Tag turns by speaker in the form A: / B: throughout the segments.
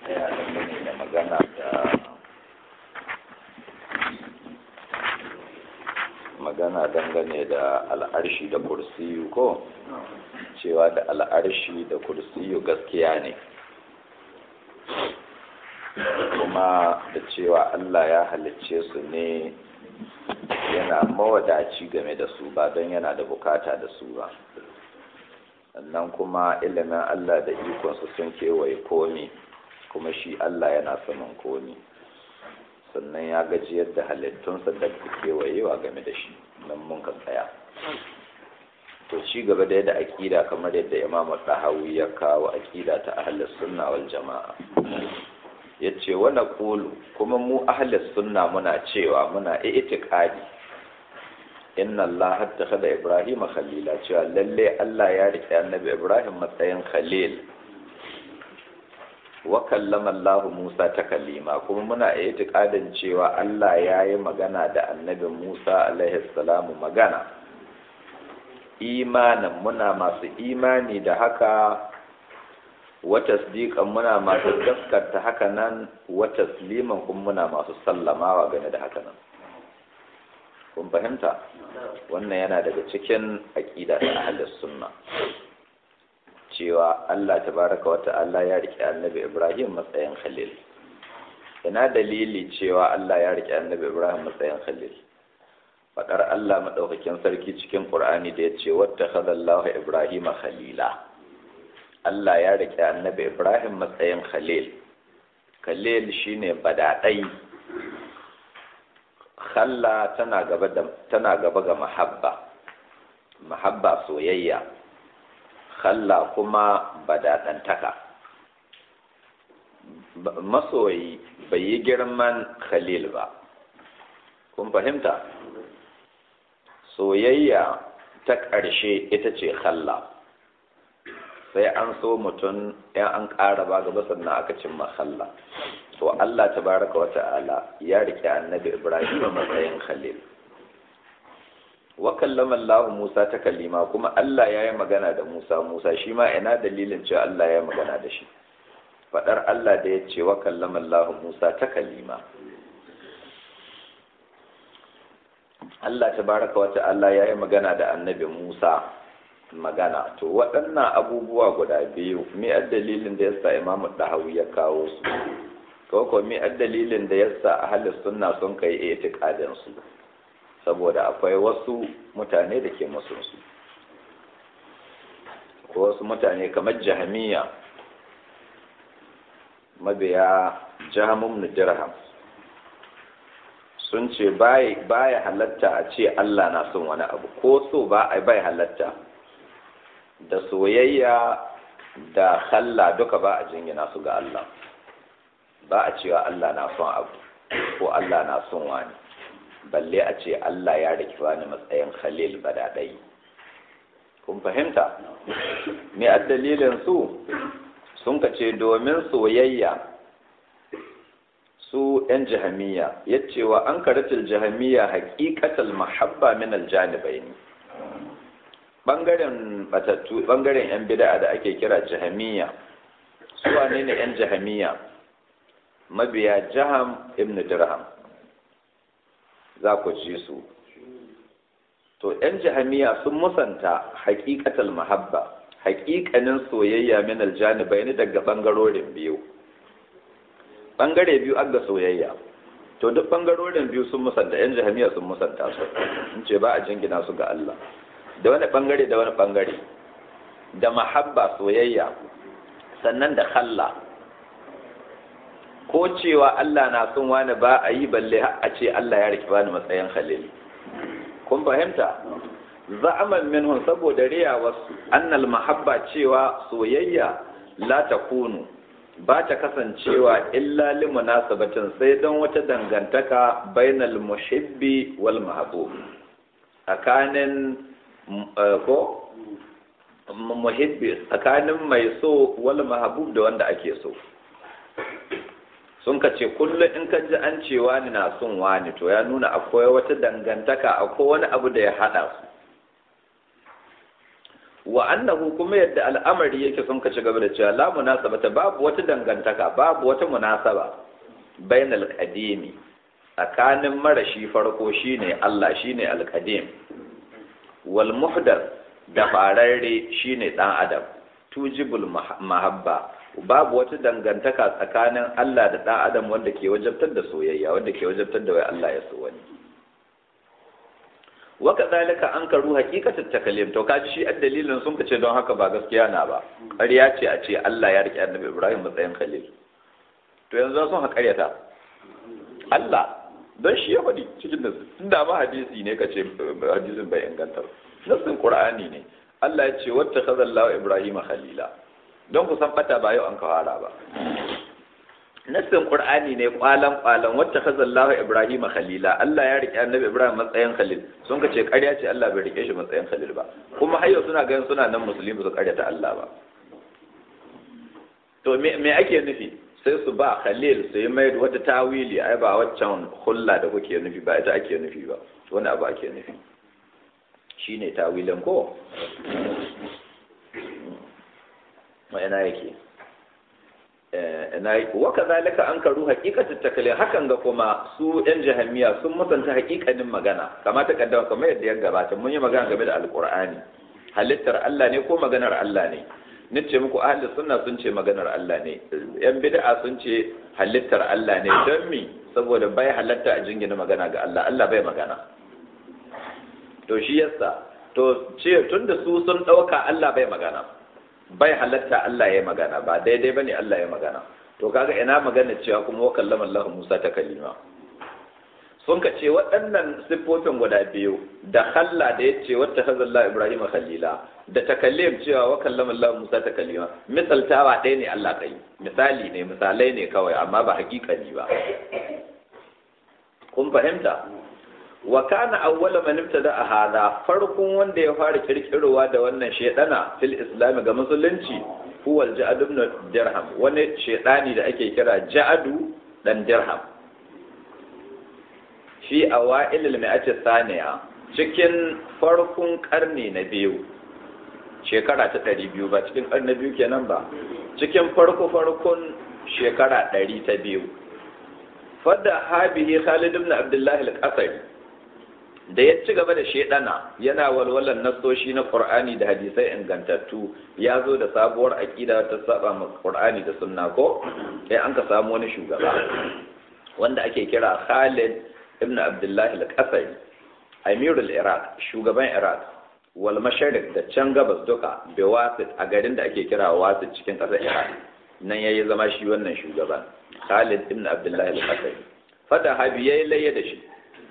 A: tsaya dangane da magana da magana dangane da al'arshi da kursiyu ko cewa da al'arshi da kursiyu gaskiya ne kuma da cewa Allah ya halicce su ne yana mawadaci game da su ba don yana da bukata da su ba sannan kuma ilimin Allah da ikonsu sun kewaye komi kuma shi Allah yana saman komi sannan ya gaji yadda halittunsa da kewayewa game da shi nan mun ka tsaya to ci gaba da yadda aƙida kamar yadda imam ɗahawi ya kawo aƙida ta ahlus sunna wal jama'a ya ce wani kulu kuma mu ahlus sunna muna cewa muna itiqadi inna Allah hatta da Ibrahim khalila cewa lalle Allah ya rike annabi Ibrahim matsayin khalil wa kallama Allah Musa ta kalima kuma muna itiqadin cewa Allah ya yi magana da annabi Musa alaihi salamu magana imanin muna masu imani da haka wa tasdiqan muna masu gaskata haka nan wa tasliman kuma muna masu sallamawa game da haka nan kun fahimta wannan yana daga cikin aqida ta ahlus sunna cewa Allah tabaraka wa ta'ala ya rike annabi Ibrahim matsayin khalil ina dalili cewa Allah ya rike annabi Ibrahim matsayin khalil fadar Allah madaukakin sarki cikin Qur'ani da yace wattakhadha Allahu Ibrahima khalila Allah ya rike annabi Ibrahim matsayin khalil khalil shine badadai khalla tana gaba da tana gaba ga mahabba mahabba soyayya khalla kuma badadantaka masoyi bai yi girman khalil ba kun fahimta soyayya ta ƙarshe ita ce khalla sai an so mutum yan an ƙara ba gaba sannan aka cimma khalla to Allah tabaraka wa ta'ala ya rike annabi Ibrahim a matsayin khalil wa kallama Allah Musa ta kalima kuma Allah ya yi magana da Musa Musa shi ma ina dalilin cewa Allah ya magana da shi fadar Allah da ya ce wa kallama Allah Musa ta kalima Allah tabaraka wa ta'ala ya yi magana da annabi Musa magana to waɗannan abubuwa guda biyu me dalilin da yasa Imam Dahawi ya kawo su ko ko me dalilin da yasa ahli sunna sun kai itiqadin su saboda akwai wasu mutane da ke musu su ko wasu mutane kamar jahamiya mabiya jahamun dirham sun ce baya halatta a ce Allah na son wani abu ko so ba a bai halatta da soyayya da halla duka ba a jingina su ga Allah ba a cewa Allah na son abu ko Allah na son wani balle a ce Allah ya riki wani matsayin khalil badadai kun fahimta me a dalilin su sun ka ce domin soyayya su ‘yan jahamiya ya cewa an karatul jahamiya haƙiƙatal mahabba min aljanibai ne ɓangaren batattu ɓangaren ‘yan bida'a da ake kira jahamiya su wane ne ‘yan jahamiya mabiya jaham ibn dirham za ku ji su to ‘yan jahamiya sun musanta haƙiƙatal mahabba haƙiƙanin soyayya min aljanibai ne daga ɓangarorin biyu ɓangare biyu an ga soyayya to duk ɓangarorin biyu sun musanta ‘yan jahamiya sun musanta su in ce ba a jingina su ga Allah da wani ɓangare da wani ɓangare da mahabba soyayya sannan da khalla ko cewa Allah na son wani ba a yi balle a ce Allah ya riki bani matsayin khalil kun fahimta za'aman minhum saboda riya wasu annal mahabba cewa soyayya la takunu ba ta kasancewa illa li munasabatin sai don wata dangantaka bainal muhibbi wal mahbub tsakanin ko muhibbi tsakanin mai so wal mahbub da wanda ake so sun ka ce kullum in ka ji an ce wani na son wani to ya nuna akwai wata dangantaka akwai wani abu da ya haɗa su wa annahu kuma yadda al'amari yake sun ka ci gaba da cewa la munasabata babu wata dangantaka babu wata munasaba bainal qadimi tsakanin marashi farko shine Allah shine al-qadim wal muhdath da fararre shine dan adam tujibul mahabba babu wata dangantaka tsakanin Allah da dan adam wanda ke wajabtar da soyayya wanda ke wajabtar da wai Allah ya so wani waka zalika an karu hakikatar takalim to kaji shi dalilin sun kace don haka ba gaskiya na ba ƙarya ce a ce Allah ya rike annabi Ibrahim matsayin khalil to yanzu sun ha ƙaryata Allah don shi ya faɗi cikin nasu tunda ma hadisi ne kace hadisin bai inganta nasin Qur'ani ne Allah ya ce wata khazallahu Ibrahim khalila don ku san bata ba yau an kawara ba nassin qur'ani ne kwalan kwalan wacce khazallahu ibrahim khalila Allah ya rike annabi ibrahim matsayin khalil sun ka ce ƙarya ce Allah bai rike shi matsayin khalil ba kuma har yau suna ganin suna nan musulmi su ƙaryata Allah ba to me me ake nufi sai su ba khalil su yi mai wata tawili ai ba waccan hulla da kuke nufi ba ita ake nufi ba wani abu ake nufi shine tawilin ko ma ina yake waka zalika an karu hakikatin takalin hakan ga kuma su yan jahamiya sun musanta hakikanin magana kama ta kaddama kamar yadda ya gabata mun yi magana game da alkur'ani halittar Allah ne ko maganar Allah ne nace muku ahli sunna sun ce maganar Allah ne yan bid'a sun ce halittar Allah ne don mi saboda bai halatta a jingina magana ga Allah Allah bai magana to shi yasa to ce tunda su sun dauka Allah bai magana bai halatta Allah ya magana ba daidai bane Allah ya magana to kaga ina magana cewa kuma wa kallama Allah Musa ta kalima sun ka ce waɗannan siffofin guda biyu da khalla da yace wata hazalla Ibrahim khalila da takallim cewa wa kallama Allah Musa ta kalima misaltawa ɗaya ne Allah kai misali ne misalai ne kawai amma ba hakikani ba kun fahimta wa kana awwala man ibtada hada farkon wanda ya fara kirkirowa da wannan shedana fil islam ga musulunci huwa al-ja'd ibn dirham wani shedani da ake kira ja'adu dan dirham fi awail al-mi'ati thaniya cikin farkon karni na biyu shekara ta ɗari biyu ba cikin karni biyu kenan ba cikin farko farkon shekara ɗari ta biyu fadda habihi khalid ibn abdullahi al-qasri da ya ci gaba da shedana yana walwalan nasoshi na qur'ani da hadisai ingantattu ya zo da sabuwar aqida ta saba ma qur'ani da sunna ko sai an ka samu wani shugaba wanda ake kira Khalid ibn Abdullah al-Qasri amirul Iraq shugaban Iraq wal mashariq da can gabas duka Bewasit a garin da ake kira Wasit cikin ƙasar Iraq nan yayi zama shi wannan shugaban Khalid ibn Abdullah al-Qasri fada habi yayi laye da shi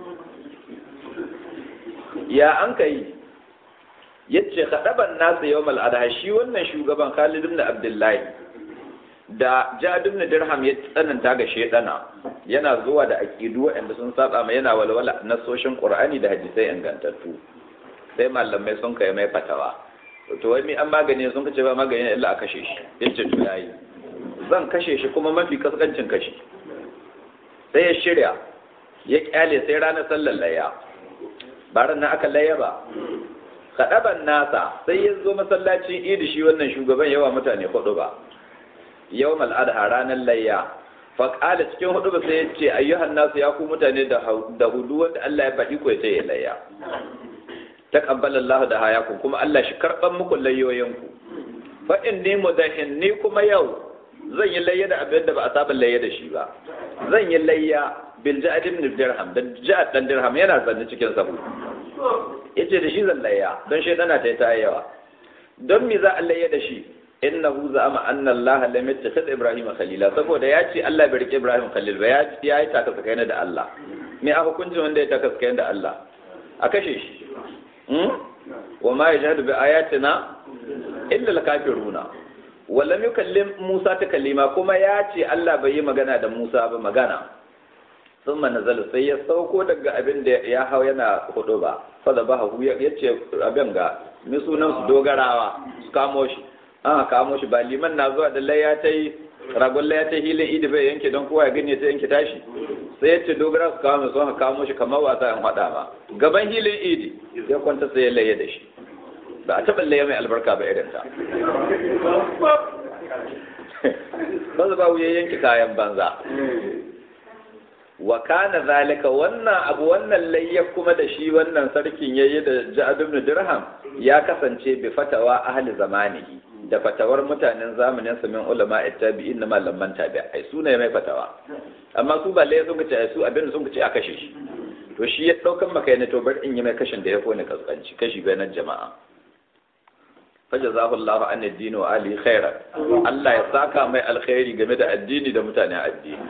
A: ya an ka yi ya ce kaɗaban nasa yau mal'adha shi wannan shugaban Khalid ibn Abdullahi da Jad ibn Dirham ya tsananta ga shedana yana zuwa da aqidu waɗanda sun saba mai yana walwala nasoshin Qur'ani da hadisai ingantattu sai malamai sun kai mai fatawa to wai mi an magani sun kace ba magani illa a kashe shi yace to yayi zan kashe shi kuma mafi kaskancin kashi sai ya shirya ya kyale sai ranar sallar layya ba nan aka layya ba kaɗaban nasa sai ya zo masallacin idi shi wannan shugaban yawa mutane hudu ba yau mal'adha ranar layya faƙala cikin hudu ba sai ya ce ayyuhan nasu ya ku mutane da hudu wanda Allah ya faɗi ko ya ce ya layya taqabbala Allah da hayakum kuma Allah shi karban muku layoyinku fa inni mudahin ni kuma yau zan yi layya da abin da ba a saba layya da shi ba zan yi layya bil ja'ad ibn dirham da ja'ad dan dirham yana zanne cikin sahu yace da shi zan layya don shaydana ta ta yawa don me za a layya da shi innahu za'ama anna Allah lam yattakhidh Ibrahim khalila saboda ya ce Allah bai rike Ibrahim khalil ba ya ya yi taka tsakanin da Allah me a hukuncin wanda ya taka tsakanin da Allah a kashe shi wa ma yajhadu bi ayatina illa al-kafiruna wallam yukallim Musa ta kalima kuma ya ce Allah bai yi magana da Musa ba magana sun nazala sai ya sauko daga abin da ya hau yana hudu ba fada ba hu ya ce abin ga mi sunan su dogarawa su kamo shi an kamo shi ba liman na zuwa da laya ta yi ragon laya ta hilin idi bai yanke don kowa ya gani ta yanke tashi sai ya ce dogara su kamo sun kamo shi kamar wasa yan hada ma gaban hilin idi ya kwanta sai ya laye da shi ba a taɓa laye mai albarka ba irin ta ba ba wuya yanki kayan banza wa kana zalika wannan abu wannan layya kuma da shi wannan sarkin yayi da Ja'ad ibn Dirham ya kasance bi fatawa ahli zamanihi da fatawar mutanen zamanin sa min ulama ittabi'in na malaman tabi'ai su ne mai fatawa amma su ba layya sun ce su abin sun ce a kashe shi to shi ya daukan maka ne to bar in yi mai kashin da ya kone kaskanci kashi bayanan jama'a fajazahu Allah an addini wa ali khairan Allah ya saka mai alkhairi game da addini da mutanen addini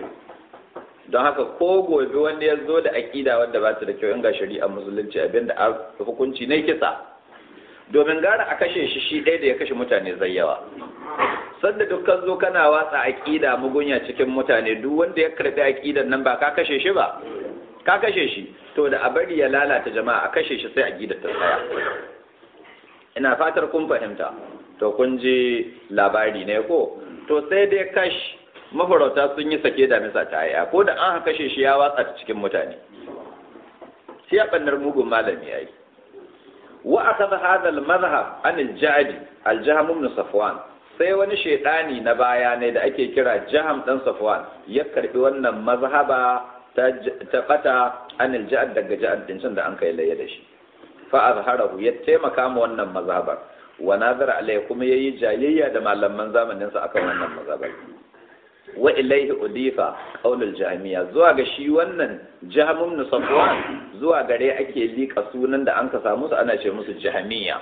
A: don haka ko gobe wanda ya zo da aƙida wadda ba ta da kyau in ga shari'a musulunci abinda a hukunci ne kisa domin gara a kashe shi shi ɗaya da ya kashe mutane zai yawa sanda dukkan zo kana watsa aƙida mugunya cikin mutane duk wanda ya karɓi aƙidan nan ba ka kashe shi ba ka kashe shi to da a bari ya lalata jama'a a kashe shi sai aƙidar ta tsaya ina fatar kun fahimta to kun ji labari ne ko to sai dai kash mafarauta sun yi sake da misa ta yaya ko da an kashe shi ya watsa ta cikin mutane shi ya bannar mugun malami yayi wa akhadha hadha al-madhhab an al-jadi al-jahm ibn safwan sai wani shaidani na baya ne da ake kira jaham dan safwan ya karbi wannan mazhaba ta ta bata an al-jad daga ja'ad din da an kai laye da shi fa azharahu ya taimaka ma wannan mazhabar wa nazara alai kuma yayi jayayya da malaman zamanin sa akan wannan mazhabar wa ilaihi udifa qaulul jahmiya zuwa ga shi wannan jahmum ibn safwan zuwa gare ake lika sunan da an ka samu su ana ce musu jahmiya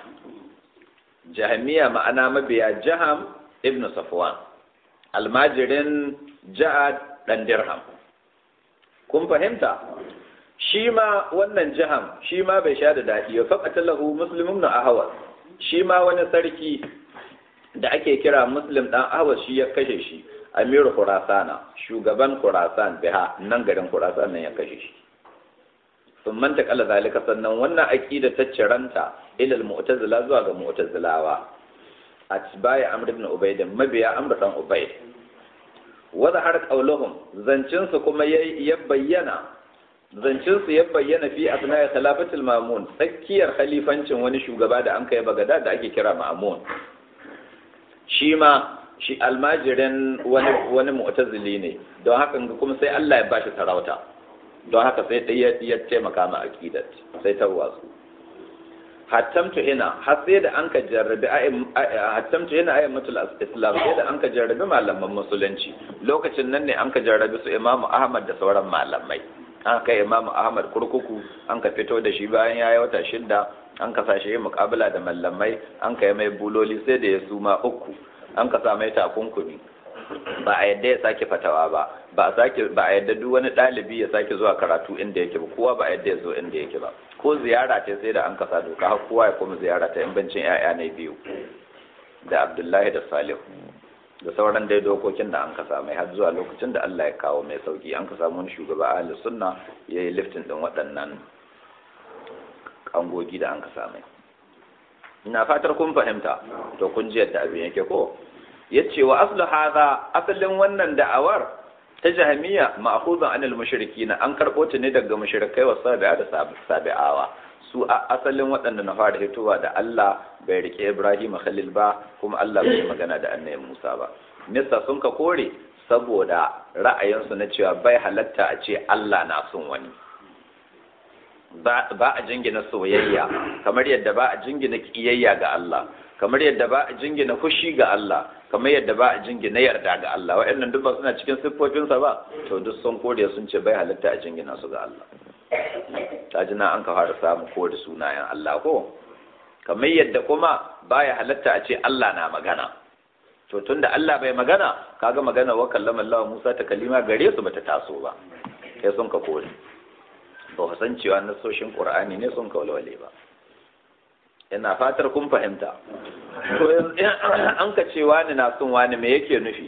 A: jahmiya ma'ana mabiya jaham ibn safwan almajirin ja'ad dan dirham kun fahimta shi ma wannan jaham shi ma bai sha da daɗi ya faƙata lahu muslimun na ahawar shi ma wani sarki da ake kira muslim ɗan ahawar shi ya kashe shi amiru kurasana shugaban kurasan biha nan garin kurasan nan ya kashe shi sun manta kala zalika sannan wannan aqida ta ciranta ilal mu'tazila zuwa ga mu'tazilawa atbaya amr ibn ubayd mabiya amr dan ubayd wa zahar qawluhum zancin su kuma ya bayyana zancin su ya bayyana fi asna'i khilafatul mamun tsakiyar khalifancin wani shugaba da an kai bagada da ake kira ma'mun shi ma shi almajirin wani wani mu'tazili ne don haka kuma sai Allah ya bashi sarauta don haka sai dai ya taimaka ma aqidat sai ta wasu hattamtu ina har sai da an ka jarrabi hattamtu ina ayyamatul islam sai da an ka jarrabi malaman musulunci lokacin nan ne an ka jarrabi su imamu ahmad da sauran malamai an kai imamu ahmad kurkuku an ka fito da shi bayan ya yi wata shidda an ka sashi yi mukabala da mallamai an ka yi mai buloli sai da ya suma uku an ka sa mai takunkumi ba a yadda ya sake fatawa ba ba a sake ba a yadda duk wani ɗalibi ya sake zuwa karatu inda yake ba kowa ba a yadda ya zo inda yake ba ko ziyara ce sai da an kasa doka har kowa ya koma ziyara ta bancin ƴaƴa ne biyu da abdullahi da salihu da sauran dai dokokin da an kasa mai har zuwa lokacin da Allah ya kawo mai sauki an ka samu wani shugaba ahli sunna ya yi liftin din waɗannan kangogi da an kasa mai ina fatar kun fahimta to kun ji yadda abin yake ko yace wa aslu hadha asalin wannan da'awar ta jahmiya ma'khuzun anil mushrikin an karbo ta ne daga mushrikai wa sabi'a da sabi'awa su a asalin waɗanda na fara hitowa da Allah bai rike Ibrahim Khalil ba kuma Allah bai magana da annabi Musa ba nisa sun ka kore saboda ra'ayinsu na cewa bai halatta a ce Allah na son wani ba a jingina soyayya kamar yadda ba a jingina kiyayya ga Allah kamar yadda ba a jingina fushi ga Allah kamar yadda ba a jingina yarda ga Allah waɗannan duk ba suna cikin siffofinsa ba to duk sun kore sun ce bai halatta a jingina su ga Allah ta ji na an ka fara samu ko da sunayen Allah ko kamar yadda kuma baya halatta a ce Allah na magana to tunda Allah bai magana kaga magana wa kallama Allah Musa ta kalima gare su bata taso ba sai sun ka kore ba ku san cewa nasoshin Qur'ani ne sun ka walwale ba ina fatar kun fahimta to an ka ce wani na son wani me yake nufi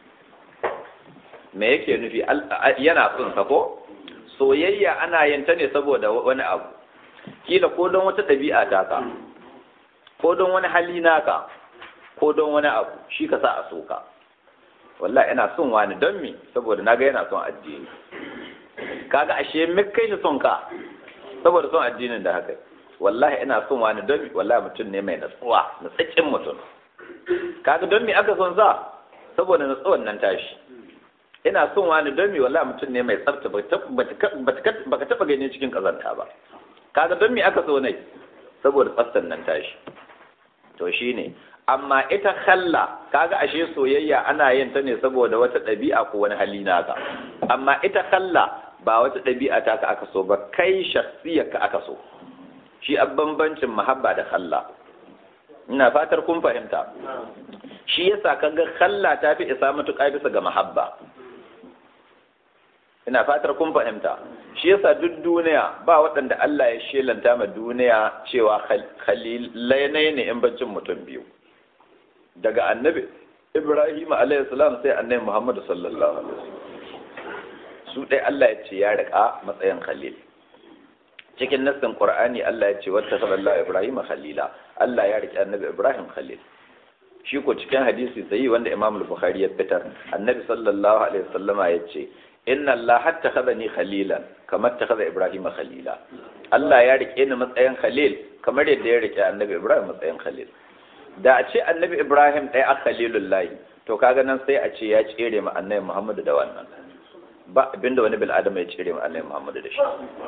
A: me yake nufi yana son sa ko soyayya ana yin ta ne saboda wani abu kila ko don wata ɗabi'a ta ka ko don wani hali naka ko don wani abu shi ka sa a soka wallahi ina son wani don me saboda naga yana son addini kaga ashe me kai shi son ka saboda son addinin da haka wallahi ina son wani don wallahi mutum ne mai natsuwa natsaccin mutum kaga don me aka son sa saboda natsuwan nan tashi ina son wani don me wallahi mutum ne mai tsafta baka taba gani cikin kazanta ba kaga don me aka so ne saboda tsaftan nan tashi to shine amma ita khalla kaga ashe soyayya ana yin ta ne saboda wata ɗabi'a ko wani hali naka amma ita khalla ba wata ɗabi'a ta ka aka so ba kai shakhsiyar ka aka so shi a bambancin mahabba da khalla ina fatar kun fahimta shi yasa kaga khalla ta fi isa matuƙa bisa ga mahabba ina fatar kun fahimta shi yasa duk duniya ba waɗanda Allah ya shelanta ma duniya cewa khalilai ne in bancin mutum biyu daga annabi Ibrahim alayhi salam sai annabi Muhammad sallallahu alaihi wasallam su dai Allah ya ce ya rika matsayin khalil cikin nassin Qur'ani Allah ya ce wata sallallahu Ibrahim khalila Allah ya rike annabi Ibrahim khalil shi ko cikin hadisi sai wanda Imam Bukhari ya fitar annabi sallallahu alaihi wasallama ya ce inna Allah hatta khadani khalilan kamar ta khada Ibrahim khalila Allah ya rike ni matsayin khalil kamar yadda ya rike annabi Ibrahim matsayin khalil da a ce annabi Ibrahim ɗaya a khalilullahi to kaga nan sai a ce ya tsere ma annabi Muhammadu da wannan ba abinda wani bil adam ya tsere ma annabi Muhammadu da shi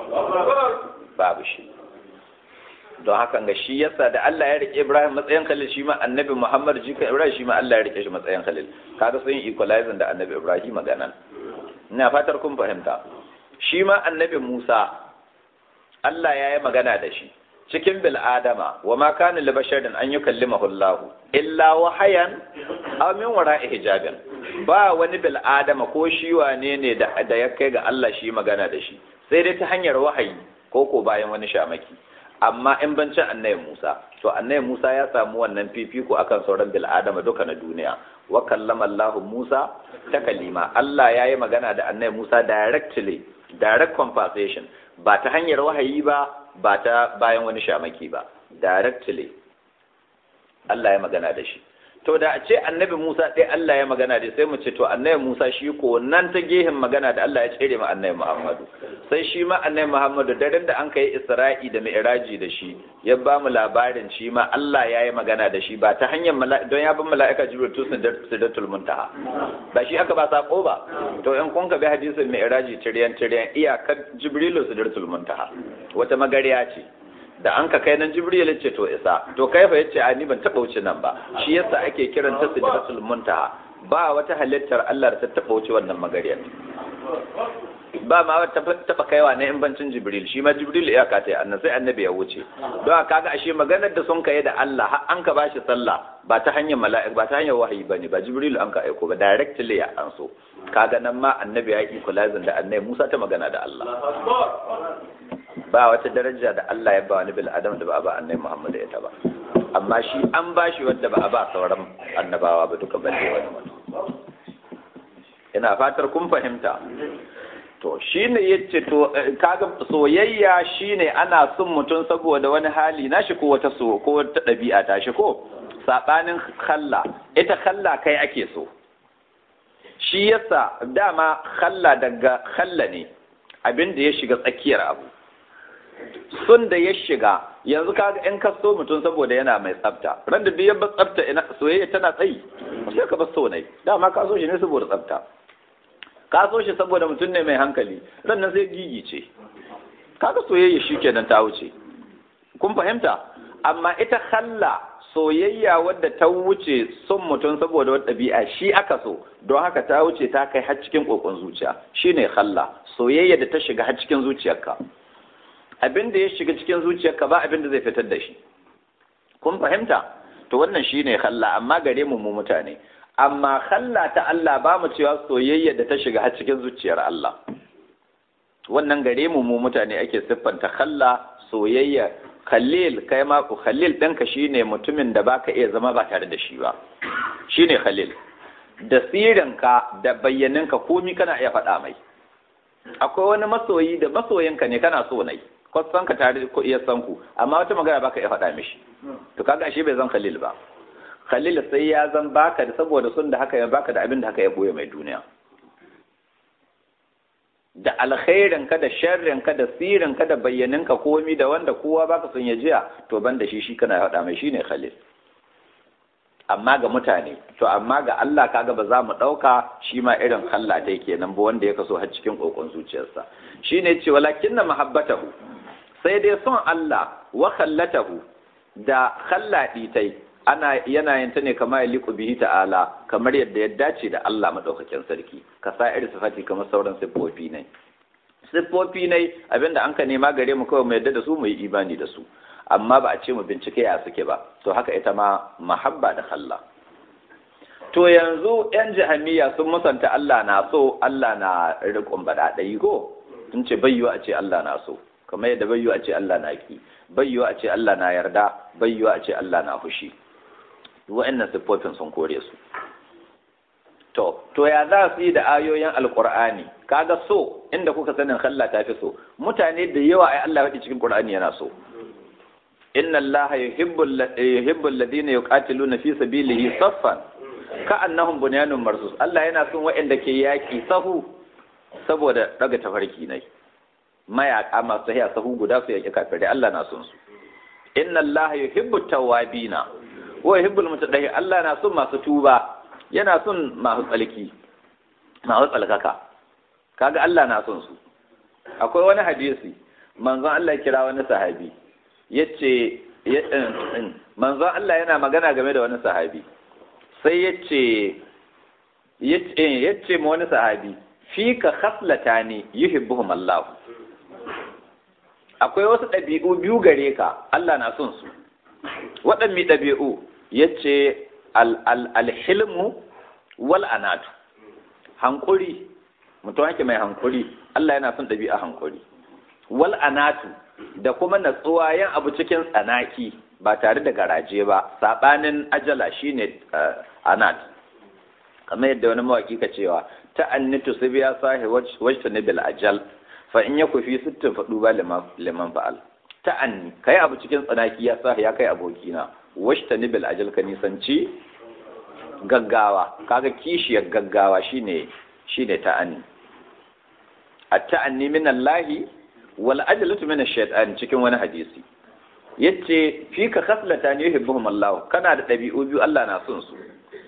A: babu shi don haka ga shi yasa da Allah ya rike Ibrahim matsayin khalil shi ma annabi Muhammad jika Ibrahim shi ma Allah ya rike shi matsayin khalil kaga sun yi equalizing da annabi Ibrahim magana ina fatar kun fahimta shi ma annabi Musa Allah ya yi magana da shi cikin bil adama wa ma kana li basharin an yukallimahu Allah illa wahayan aw min wara'i hijabin ba wani bil adama ko shi wane ne da da ya kai ga Allah shi magana da shi sai dai ta hanyar wahayi ko ko bayan wani shamaki amma in bancin annabi Musa to annabi Musa ya samu wannan fifiko akan sauran bil adama duka na duniya wa kallama Allah Musa ta kalima Allah ya yi magana da annabi Musa directly direct conversation ba ta hanyar wahayi ba ba ta bayan wani shamaki ba directly Allah ya magana da shi to da a ce annabi Musa ɗaya Allah ya magana da sai mu ce to annabi Musa shi ko nan ta gehen magana da Allah ya tsere ma annabi Muhammadu sai shi ma annabi Muhammadu daren da an kai Isra'i da Mi'raji da shi ya ba mu labarin shi ma Allah ya yi magana da shi ba ta hanyar don ya bin mala'ika Jibril tu sidatul muntaha ba shi aka ba sako ba to in kun ka bi hadisin Mi'raji tiryan tiryan iyakar Jibrilu sidatul muntaha wata magariya ce da an ka kai nan jibril ya ce to isa to kai fa yace a ni ban taba wuce nan ba shi yasa ake kiran ta sidratul muntaha ba wata halittar Allah da ta taba wuce wannan magariyar ba ma wata taba kaiwa na bancin jibril shi ma jibril ya ka ta annabi sai annabi ya wuce don kaga ashe maganar da sun kai da Allah har an ka bashi sallah ba ta hanyar mala'ik ba ta hanyar wahayi bane ba jibril an ka aiko ba directly ya anso kaga nan ma annabi ya yi kulazin da annabi Musa ta magana da Allah ba wata daraja da Allah ya ba wani bil adam da ba a ba annabi Muhammad ya ta ba amma shi an ba shi wanda ba a ba sauran annabawa ba duka balle wani mutum ina fatar kun fahimta to shine yace to kaga soyayya shine ana son mutum saboda wani hali nashi ko wata so ko wata dabi'a ta shi ko sabanin khalla ita khalla kai ake so shi yasa dama khalla daga khalla ne abin da ya shiga tsakiyar abu sun da ya shiga yanzu kaga in ka so mutum saboda yana mai tsafta ran da duk tsafta ina soyayya tana tsayi sai ka bar so ne dama ka so shi ne saboda tsafta ka so shi saboda mutum ne mai hankali ran nan sai gigi ce kaga soyayya shi kenan ta wuce kun fahimta amma ita khalla soyayya wadda ta wuce son mutum saboda wata ɗabi'a shi aka so don haka ta wuce ta kai har cikin kokon zuciya shine khalla soyayya da ta shiga har cikin zuciyarka abin da ya shiga cikin zuciyarka ba abin da zai fitar da shi kun fahimta to wannan shine khalla amma gare mu mu mutane amma khalla ta Allah ba mu cewa soyayya da ta shiga har cikin zuciyar Allah wannan gare mu mu mutane ake siffanta khalla soyayya khalil kai ma ku khalil ɗinka shine mutumin da baka iya zama ba tare da shi ba shine khalil da sirinka da bayyaninka komi kana iya faɗa mai akwai wani masoyi da masoyinka ne kana so nai kwasan ka tare ko iya san ku amma wata magana baka iya faɗa mishi to kaga ashe bai zan khalil ba khalil sai ya zan baka da saboda sun da haka ya baka da abin da haka ya boye mai duniya da alkhairin ka da sharrin ka da sirin ka da bayyanin ka komi da wanda kowa baka son ya jiya to ban da shi shi kana faɗa mai shine khalil amma ga mutane to amma ga Allah kaga ba za mu ɗauka shi ma irin Allah dai kenan ba wanda ya kaso har cikin kokon zuciyarsa shine ce walakin na mahabbatahu sai dai son Allah wa khallatahu da khalladi tai ana yana yin ta ne kamar liku bihi ta'ala kamar yadda ya dace da Allah madaukakin sarki ka sa irin sifati kamar sauran siffofi ne siffofi ne abinda an ka nema gare mu kawai mu yadda da su mu yi imani da su amma ba a ce mu bincike ya suke ba to haka ita ma mahabba da Allah to yanzu yan jahamiya sun musanta Allah na so Allah na riƙon bada ɗayi ko sun ce bayyo a ce Allah na so kamar yadda bayyo a ce Allah na ki bayyo a ce Allah na yarda bayyo a ce Allah na fushi wa'annan siffofin sun kore su to to ya za su yi da ayoyin alqur'ani kaga so inda kuka sanin Allah ta fi so mutane da yawa ai Allah ya cikin qur'ani yana so inna allaha yuhibbu alladhina yuqatiluna fi sabilihi saffan ka'annahum bunyanun marsus Allah yana son waɗanda ke yaki sahu saboda daga tafarki ne mayaka masu hiya sahu guda su yaki kafirai Allah na son su inna allaha yuhibbu tawwabina wa yuhibbul mutadahi Allah na son masu tuba yana son masu tsalki masu tsalkaka kaga Allah na son su akwai wani hadisi manzon Allah kira wani sahabi yace manzon Allah yana magana game da wani sahabi sai yace yace yace ma wani sahabi fika khaslatani yuhibbuhum Allah akwai wasu ɗabi'u biyu gare ka Allah na son su waɗanne ɗabi'u yace alhilmu wal anatu hankuri mutum yake mai hankuri Allah yana son ɗabi'a hankuri wal anatu da kuma natsuwa yin abu cikin tsanaki ba tare da garaje ba saɓanin ajala shine anat kamar yadda wani mawaki ka cewa ta annitu su biya sahi wajta ne bil ajal fa in ya kufi sittin faɗu ba liman fa'al ta anni kai abu cikin tsanaki ya sahi ya kai abokina wajta ne bil ajal ka nisanci gaggawa kaga kishiyar gaggawa shine shine ta'anni at-ta'anni min Allahi wal ajalatu min ash-shaytan cikin wani hadisi yace fi ka khaslatan yuhibbuhum Allah kana da dabi'u biyu Allah na son su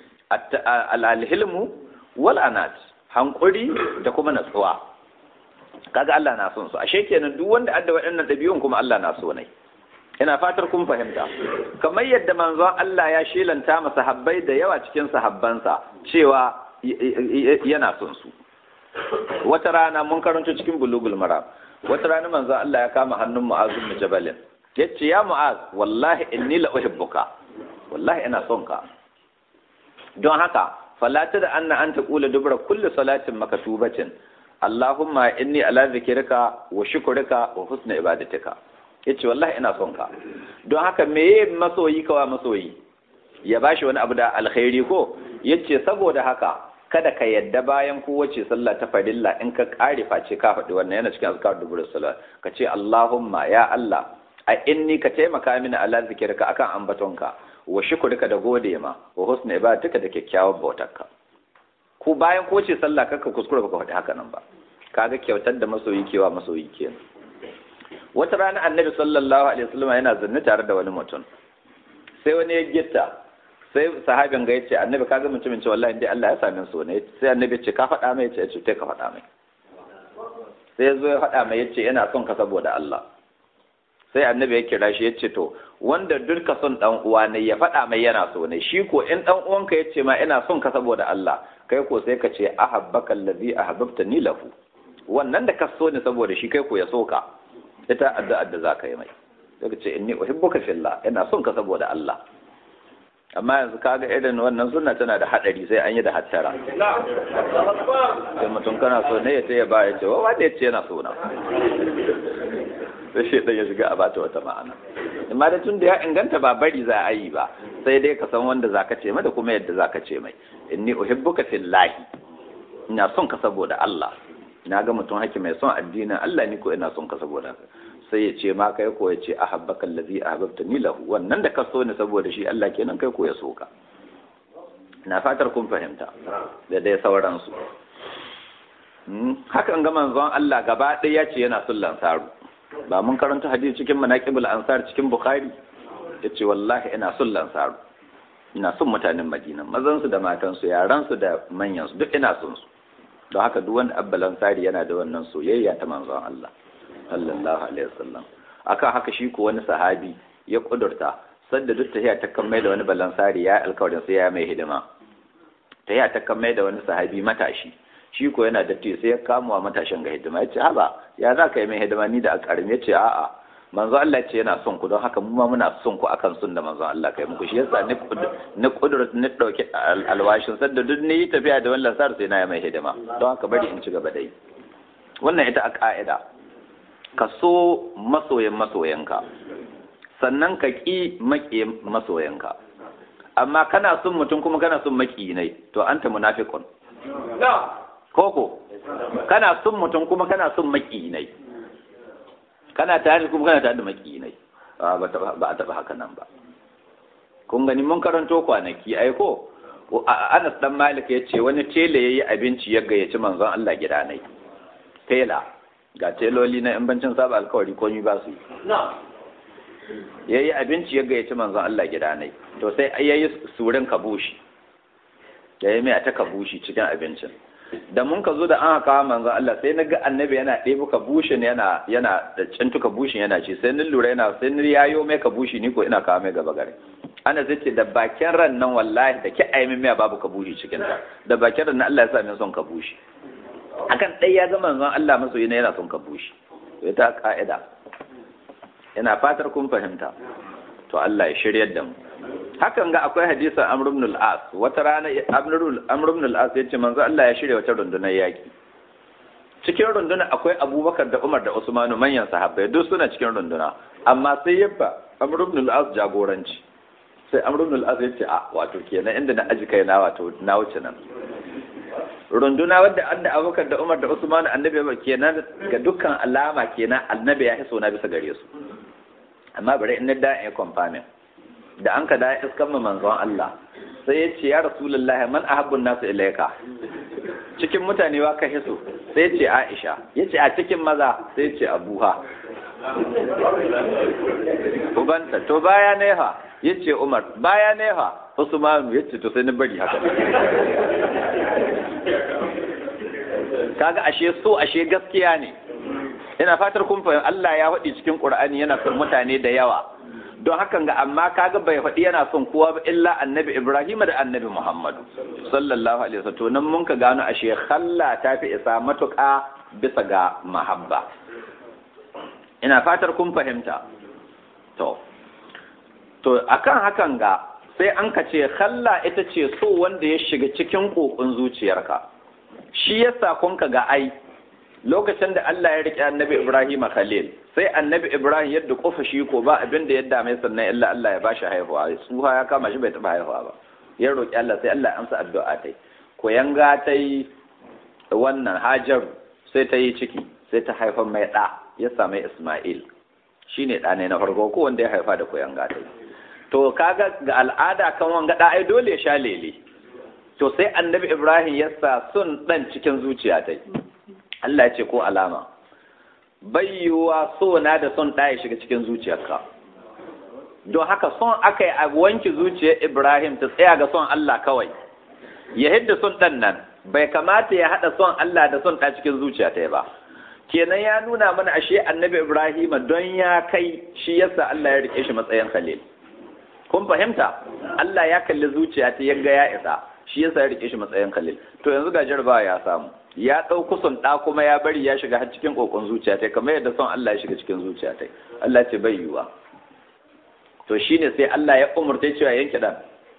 A: al-hilmu wal anat hankuri da kuma natsuwa kaga Allah na son su ashe kenan duk wanda adda waɗannan dabi'un kuma Allah na so ne ina fatar kun fahimta kamar yadda manzon Allah ya shelanta masa sahabbai da yawa cikin sahabbansa cewa yana son su wata rana mun karanto cikin bulugul maram wata rana manzon Allah ya kama hannun Mu'az bin Jabal yace ya Mu'az wallahi inni la uhibbuka wallahi ina son ka don haka fala da anna an taqula dubra kulli salatin makatubatin Allahumma inni ala zikrika wa shukrika wa husni ibadatika yace wallahi ina son ka don haka meye masoyi kawa masoyi ya bashi wani abu da alkhairi ko yace saboda haka kada ka yadda bayan kowace sallah ta farilla in ka kare face ka faɗi wannan yana cikin azkar dubur salat ka ce Allahumma ya Allah a inni ka taimaka mini ala zikirka akan ambatonka wa shukurka da gode ma wa husna ibadatika da kyakkyawar bautarka ku bayan kowace sallah kaka kuskure baka faɗi haka nan ba kaga kyautar da masoyi kewa masoyi kenan wata rana annabi sallallahu alaihi wasallam yana zanne tare da wani mutum sai wani ya gitta sai sahabin ga yace annabi kaga mutumin ce wallahi dai Allah ya sami so ne sai annabi ce ka faɗa mai yace ce ka faɗa mai sai ya zo ya faɗa mai yace yana son ka saboda Allah sai annabi ya kira shi yace to wanda durka son dan uwa ne ya faɗa mai yana so ne shi ko in dan uwanka yace ma ina son ka saboda Allah kai ko sai ka ce ahabbaka allazi ahabbtani lahu wannan da ka so ne saboda shi kai ko ya so ka ita addu'ar da zaka yi mai sai ka ce inni uhibbuka fillah ina son ka saboda Allah amma yanzu kaga irin wannan sunna tana da hadari sai an yi da hattara sai mutum kana so ne ya ce ya ba ya ce wa wanda ya ce yana so na sai shi ya shiga a bata wata ma'ana amma da tun da ya inganta ba bari za a yi ba sai dai ka san wanda zaka ce mai da kuma yadda zaka ce mai inni uhibbuka fillahi ina son ka saboda Allah na ga mutum haki mai son addinin Allah ni ko ina son ka saboda sai ya ce ma kai ko ya ce ahabbaka allazi ahbabta ni lahu wannan da ka so ni saboda shi Allah kenan kai ko ya so ka na fatar kun fahimta da dai sauransu hakan ga manzon Allah gaba ɗaya ya ce yana son lansaru ba mun karanta hadisi cikin manaqibul ansar cikin bukhari yace wallahi ina son lansaru ina son mutanen madina mazan su da matan su yaran su da manyan su duk ina son su don haka duk wanda abba lansari yana da wannan soyayya ta manzon Allah sallallahu alaihi wasallam akan haka shi ko wani sahabi ya kudurta sadda duk tahiya ta kan mai da wani balansari ya alkawarin sai ya mai hidima tahiya ta kan mai da wani sahabi matashi shi ko yana da sai ya kama wa matashin ga hidima ya ce haba ya za ka yi mai hidima ni da akarim ya ce a'a manzo Allah ce yana son ku don haka mu ma muna son ku akan sun da manzo Allah kai muku shi yasa ni ni kudur ni dauki alwashin sadda duk ni tafiya da wannan sar sai na yi mai hidima don haka bari in ci gaba dai wannan ita a ka'ida ka so masoyan masoyanka sannan ka ƙi maƙi masoyanka amma kana son mutum kuma kana son maƙi ne to anta munafiqun koko kana son mutum kuma kana son maƙi ne kana tare kuma kana tare da maƙi ne ba a taɓa haka nan ba kun gani mun karanto kwanaki ai ko Anas dan Malik ya ce wani tela yayi abinci ya gayyaci manzon Allah gida ne tela ga teloli na yan bancin saba alkawari ko ba su ya yi abinci ya gayyaci manzon Allah gida ne to sai ya yi surin kabushi ya yi mai ta kabushi cikin abincin da mun ka zo da an haka manzon Allah sai na ga annabi yana ɗebo kabushin yana yana da cintu kabushin yana ci sai ni lura yana sai ni yayo mai kabushi ni ko ina kawo mai gaba gare ana zai ce da bakin ran nan wallahi da ki aimin miya babu kabushi cikin ta da bakin ran nan Allah ya sa min son kabushi akan ɗaya ya ga manzon Allah masoyi ne yana son kabushi ita ka'ida ina fatar kun fahimta to Allah ya shiryar da mu hakan ga akwai hadisin Amr ibn al-As wata rana Amr ibn al-As yace manzo Allah ya shirya wata rundunar yaki cikin runduna akwai Abubakar da Umar da Usman manyan sahabbai duk suna cikin runduna amma sai yabba Amr ibn al-As jagoranci sai Amr ibn al-As yace a wato kenan inda na aji kai na wato na wuce nan runduna wadda anna Abubakar da Umar da Usman annabi ba kenan ga dukkan alama kenan annabi ya hiso na bisa gare su amma bari in da ya kwamfamin da an ka da iskan mu manzon Allah sai ya ce ya rasulullahi man ahabbun nasu ilaika cikin mutane wa ka hiso sai ya ce Aisha ya ce a cikin maza sai ya ce Abuha ubanta to baya ne fa ya ce Umar baya ne fa Usmanu ya ce to sai ni bari haka kaga ashe so ashe gaskiya ne ina fatar kun fahimta Allah ya faɗi cikin Qur'ani yana son mutane da yawa don hakan ga amma kaga bai faɗi yana son kowa ba illa annabi Ibrahim da annabi Muhammad sallallahu alaihi wasallam to nan mun ka gano ashe khalla ta fi isa matuƙa bisa ga mahabba ina fatar kun fahimta to to akan hakan ga sai an ka ce khalla ita ce so wanda ya shiga cikin kokon zuciyarka shi yasa kun ka ga ai lokacin da Allah ya rike annabi Ibrahim Khalil sai annabi Ibrahim yadda kofa shi ko ba abin da yadda mai sannan illa Allah ya bashi haihuwa tsuha ya kama shi bai taba haihuwa ba ya roki Allah sai Allah ya amsa addu'a tai ko yanga tai wannan Hajar sai ta yi ciki sai ta haifa mai da ya same Isma'il shine da ne na farko ko wanda ya haifa da koyanga tai to kaga ga al'ada kan wanga da ai dole ya sha lele to sai annabi Ibrahim ya sa sun dan cikin zuciya tai Allah ce ko alama bayyuwa so na da son ɗaya shiga cikin zuciyarka don haka son aka yi a wanke zuciyar Ibrahim ta tsaya ga son Allah kawai ya hidda son ɗan nan bai kamata ya haɗa son Allah da son ɗa cikin zuciya ta ba kenan ya nuna mana ashe annabi Ibrahim don ya kai shi yasa Allah ya rike shi matsayin khalil kun fahimta Allah ya kalli zuciya ta yanga ya isa shi yasa ya rike shi matsayin khalil to yanzu ga jarabawa ya samu ya ɗau kusan ɗa kuma ya bari ya shiga har cikin ƙoƙon zuciya ta kamar yadda son Allah ya shiga cikin zuciya ta Allah ce bai yiwa to shine sai Allah ya umurta cewa yanke ɗan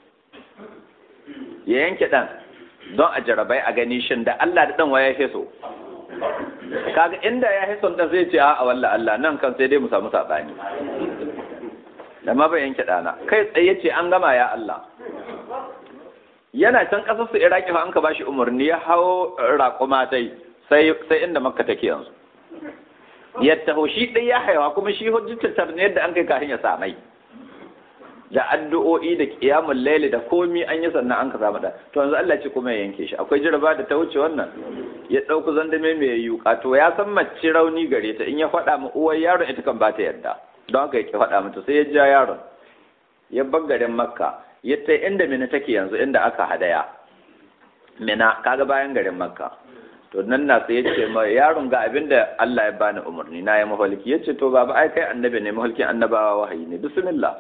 A: ya yanke ɗan don a jarabai a gani shin da Allah da ɗan wa ya so kaga inda ya fi son ɗan zai ce a walla Allah nan kan sai dai mu samu saɓani da ma bai yanke ɗana kai tsaye ce an gama ya Allah yana can ƙasar su iraki fa an ka bashi umarni ya hau raƙuma tai sai sai inda makka take yanzu ya taho shi ɗai ya haihuwa kuma shi hujjatar ne yadda an kai kafin ya samai da addu'o'i da qiyamul layli da komi an yi sannan an ka samu da to yanzu Allah ce kuma ya yanke shi akwai jaraba da ta wuce wannan ya ɗauku zandame mai yuka to ya san mace rauni gare ta in ya faɗa ma uwar yaron ita kan ba ta yarda don haka ya ki faɗa mata sai ya ja yaron ya bar garin makka ya ta inda mina take yanzu inda aka hadaya mina kaga bayan garin makka to nan na sai ya ce ma yaron ga abin da Allah ya bani umarni na yi mahalki ya ce to baba ai kai annabi ne mahalkin annabawa wahayi ne bismillah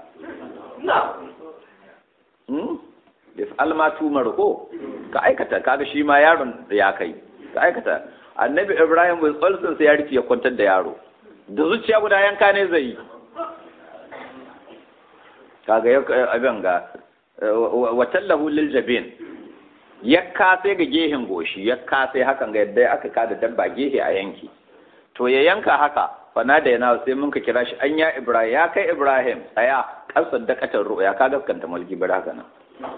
A: if almatu marko ka aikata kaga shi ma yaron da ya kai ka aikata annabi ibrahim with ulcer sai ya rufe ya kwantar da yaro da zuciya guda yanka ne zai yi kaga ya abin ga watallahu lil jabin ya kase ga gehen goshi ya kase hakan ga yadda aka kada dabba gehe a yanki to ya yanka haka fana da yana sai mun ka kira shi an ya ibrahim ya kai ibrahim tsaya kasar da katar ru'ya ka gaskanta mulki bar haka nan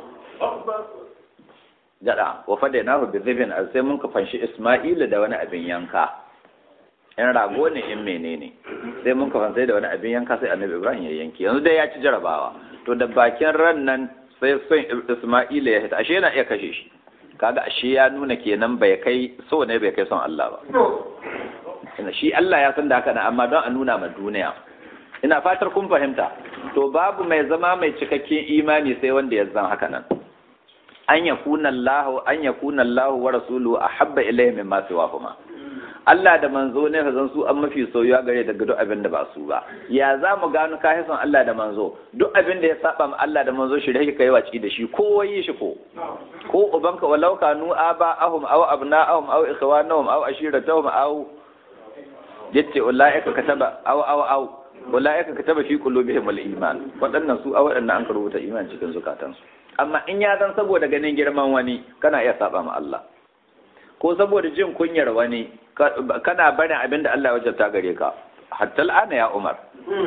A: jada wa fada na bi zibin sai mun ka fanshi isma'ila da wani abin yanka in rago ne in menene sai mun ka fansai da wani abin yanka sai annabi ibrahim ya yanki yanzu dai ya ci jarabawa to da bakin ran nan sai son isma'ila ya hita ashe yana iya kashe shi kaga ashe ya nuna kenan bai kai so ne bai kai son Allah ba ina shi Allah ya san da haka amma don a nuna ma duniya ina fatar kun fahimta to babu mai zama mai cikakken imani sai wanda ya zan haka nan an yakuna Allah an yakuna Allah wa rasuluhu ahabba ilayhi mimma siwahuma Allah da manzo ne fa zan su an mafi soyuwa gare daga duk abin da ba su ba ya za mu gano ka son Allah da manzo duk abin da ya saba ma Allah da manzo shi rake kai waci da shi ko wayi shi ko ko ubanka walau kanu aba ahum aw abna'ahum aw ikhwanahum aw ashiratahum aw yace ulaika kataba aw aw aw ulaika kataba fi qulubihim al-iman wadannan su a wadannan an rubuta iman cikin zukatansu amma in ya zan saboda ganin girman wani kana iya saba ma Allah ko saboda jin kunyar wani kana barin abin da Allah ya wajabta gare ka hatta al'ana ya Umar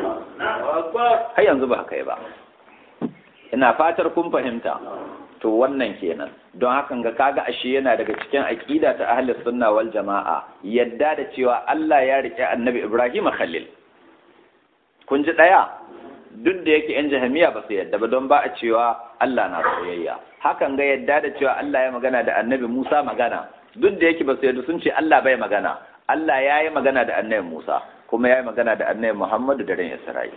A: har yanzu ba kai ba ina fatar kun fahimta to wannan kenan don hakan ga kaga ashe yana daga cikin aqida ta ahli sunna wal jama'a yadda da cewa Allah ya rike annabi Ibrahim khalil kun ji daya duk da yake yan jahamiya ba su yadda ba don ba a cewa Allah na soyayya hakan ga yadda da cewa Allah ya magana da annabi Musa magana duk da yake ba su yadda sun ce Allah bai magana Allah ya yi magana da annabi Musa kuma ya yi magana da annabi Muhammadu da ran Isra'il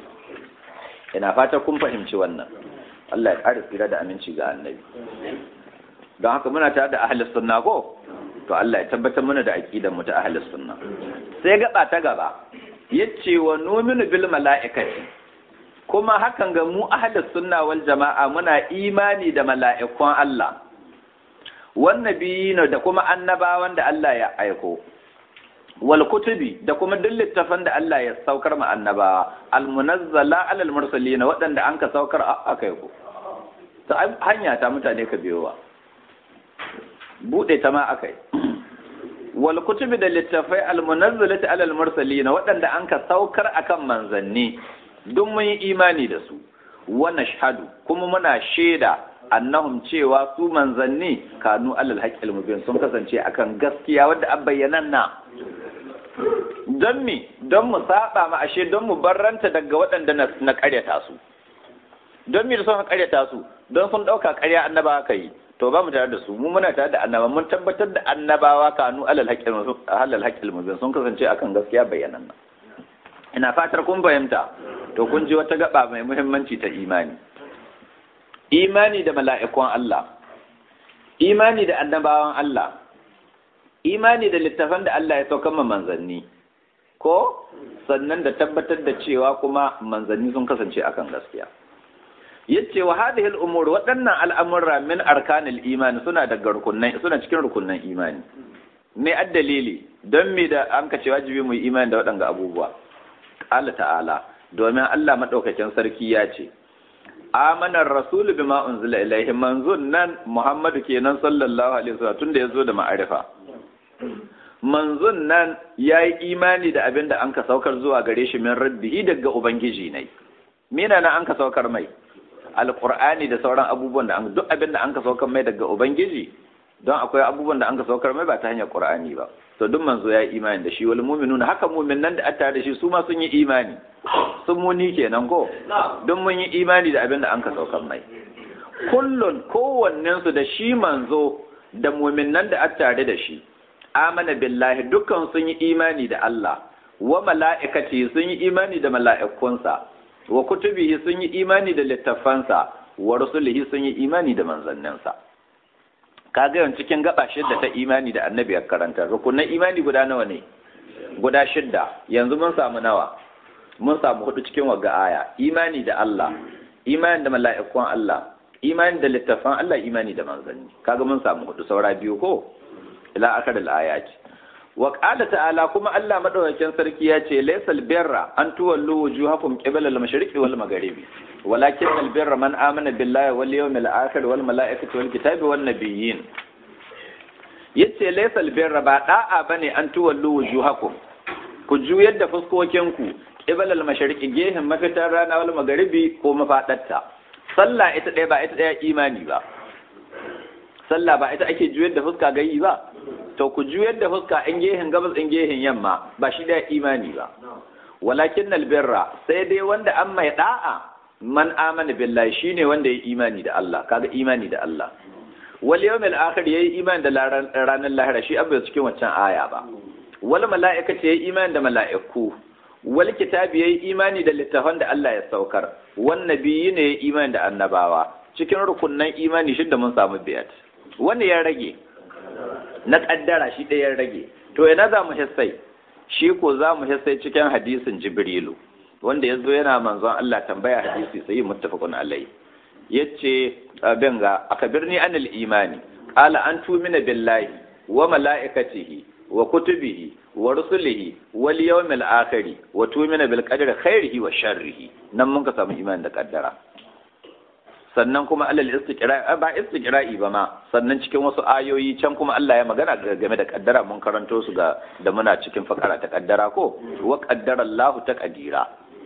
A: ina fata kun fahimci wannan Allah ya ƙara tsira da aminci ga annabi don haka muna tare da ahlus sunna ko to Allah ya tabbatar mana da aqidar mu ta ahlus sunna sai gaba ta gaba yace wa numinu bil mala'ikati kuma hakan ga mu ahlus sunna wal jama'a muna imani da mala'ikun Allah wannabiyina da kuma annabawan da Allah ya aiko wal kutubi da kuma duk littafan da Allah ya saukar ma annabawa al munazzala alal mursalina waɗanda an ka saukar aka yi ko ta hanya ta mutane ka biyowa bude ta ma aka yi wal kutubi da littafai al munazzalati alal mursalina waɗanda an ka saukar akan manzanni duk mun yi imani da su wa nashhadu kuma muna shaida annahum cewa su manzanni kanu alal haqqil mubin sun kasance akan gaskiya wadda an bayyanan na don mi don mu saba ma ashe don mu barranta daga waɗanda na ƙaryata su don mi da sun ƙaryata su don sun ɗauka ƙarya annabawa ka yi to ba mu tare da su mu muna tare da annaba mun tabbatar da annabawa kanu alal haqqil mubin sun kasance akan gaskiya bayyanan nan ina fatar kun fahimta to kun ji wata gaba mai muhimmanci ta imani imani da mala'ikun Allah, imani da annabawan Allah, imani da littafan da Allah ya saukan ma manzanni, ko sannan da tabbatar da cewa kuma manzanni sun kasance akan gaskiya. Yace wa hadhihi al-umur waɗannan al'amurra min arkanil imani suna daga rukunnan suna cikin rukunnan imani. Me addalili don me da an kace wajibi mu yi imani da waɗanga abubuwa. Allah ta'ala domin Allah madaukakin sarki ya ce amanar rasulu bima unzila ilaihi manzon nan muhammadu kenan sallallahu alaihi wasallam tunda yazo da ma'arifa manzon nan yayi imani da abin da an ka saukar zuwa gare shi min rabbihi daga ubangiji ne mina na an ka saukar mai alqur'ani da sauran abubuwan da an duk abin da an ka saukar mai daga ubangiji don akwai abubuwan da an ka saukar mai ba ta hanyar qur'ani ba to duk manzo ya yi imani da shi wal mu'minuna haka mu'minan da atta da shi su ma sun yi imani sun muni kenan ko don mun yi imani da abin da an ka saukar mai kullun kowannen su da shi manzo da mu'minan da atta da shi amana billahi dukkan sun yi imani da Allah wa mala'ikati sun yi imani da mala'ikunsa wa kutubihi sun yi imani da littafansa wa rusulihi sun yi imani da manzanninsa kaga yawan cikin gaba shidda ta imani da annabi ya karanta rukunan imani guda nawa ne guda shidda yanzu mun samu nawa mun samu hudu cikin wagga aya imani da Allah imani da mala'ikun Allah imani da littafan Allah imani da manzanni kaga mun samu hudu saura biyu ko ila akar al-ayati wa qala ta'ala kuma Allah madaukakin sarki ya ce laysal birra an tuwallu wujuhakum qibala al-mashriqi wal magharibi walakin al-birra man amana billahi wal yawmil akhir wal malaikati wal kitabi wan nabiyyin yace laysal birra ba da'a bane an tuwallu wujuhakum ku juyar da fuskokinku qibala al-mashriqi gehen mafitar rana wal magharibi ko mafadarta sallah ita ɗaya ba ita ɗaya imani ba sallah ba ita ake juyar da fuska gayi ba to ku juyar da fuska in gehen gabas in gehen yamma ba shi da imani ba walakin albirra sai dai wanda an mai da'a man amana billahi shine wanda ya imani da Allah kaga imani da Allah wal yawmil akhir yayi imani da ranar lahira shi abin cikin wancan aya ba wal mala'ikati yayi imani da mala'iku wal kitabi yayi imani da littafan da Allah ya saukar wan nabiyyi ne yayi imani da annabawa cikin rukunnan imani shidda mun samu biyat wanda ya rage na kaddara shi ɗaya ya rage to ina za mu hissai shi ko za mu hissai cikin hadisin jibrilu wanda ya zo yana manzon Allah tambaya hadisi sai muttafaqun alai yace abin ga akabirni anil imani qala an tumina billahi wa malaikatihi wa kutubihi wa rusulihi wal yawmil akhir wa tumina bil qadri khairihi wa sharrihi nan mun ka samu imani da kaddara sannan kuma alal istiqra'i ba istiqra'i ba ma sannan cikin wasu ayoyi can kuma Allah ya magana game da kaddara mun karanto su ga da muna cikin fakara ta kaddara ko wa qaddara Allah ta qadira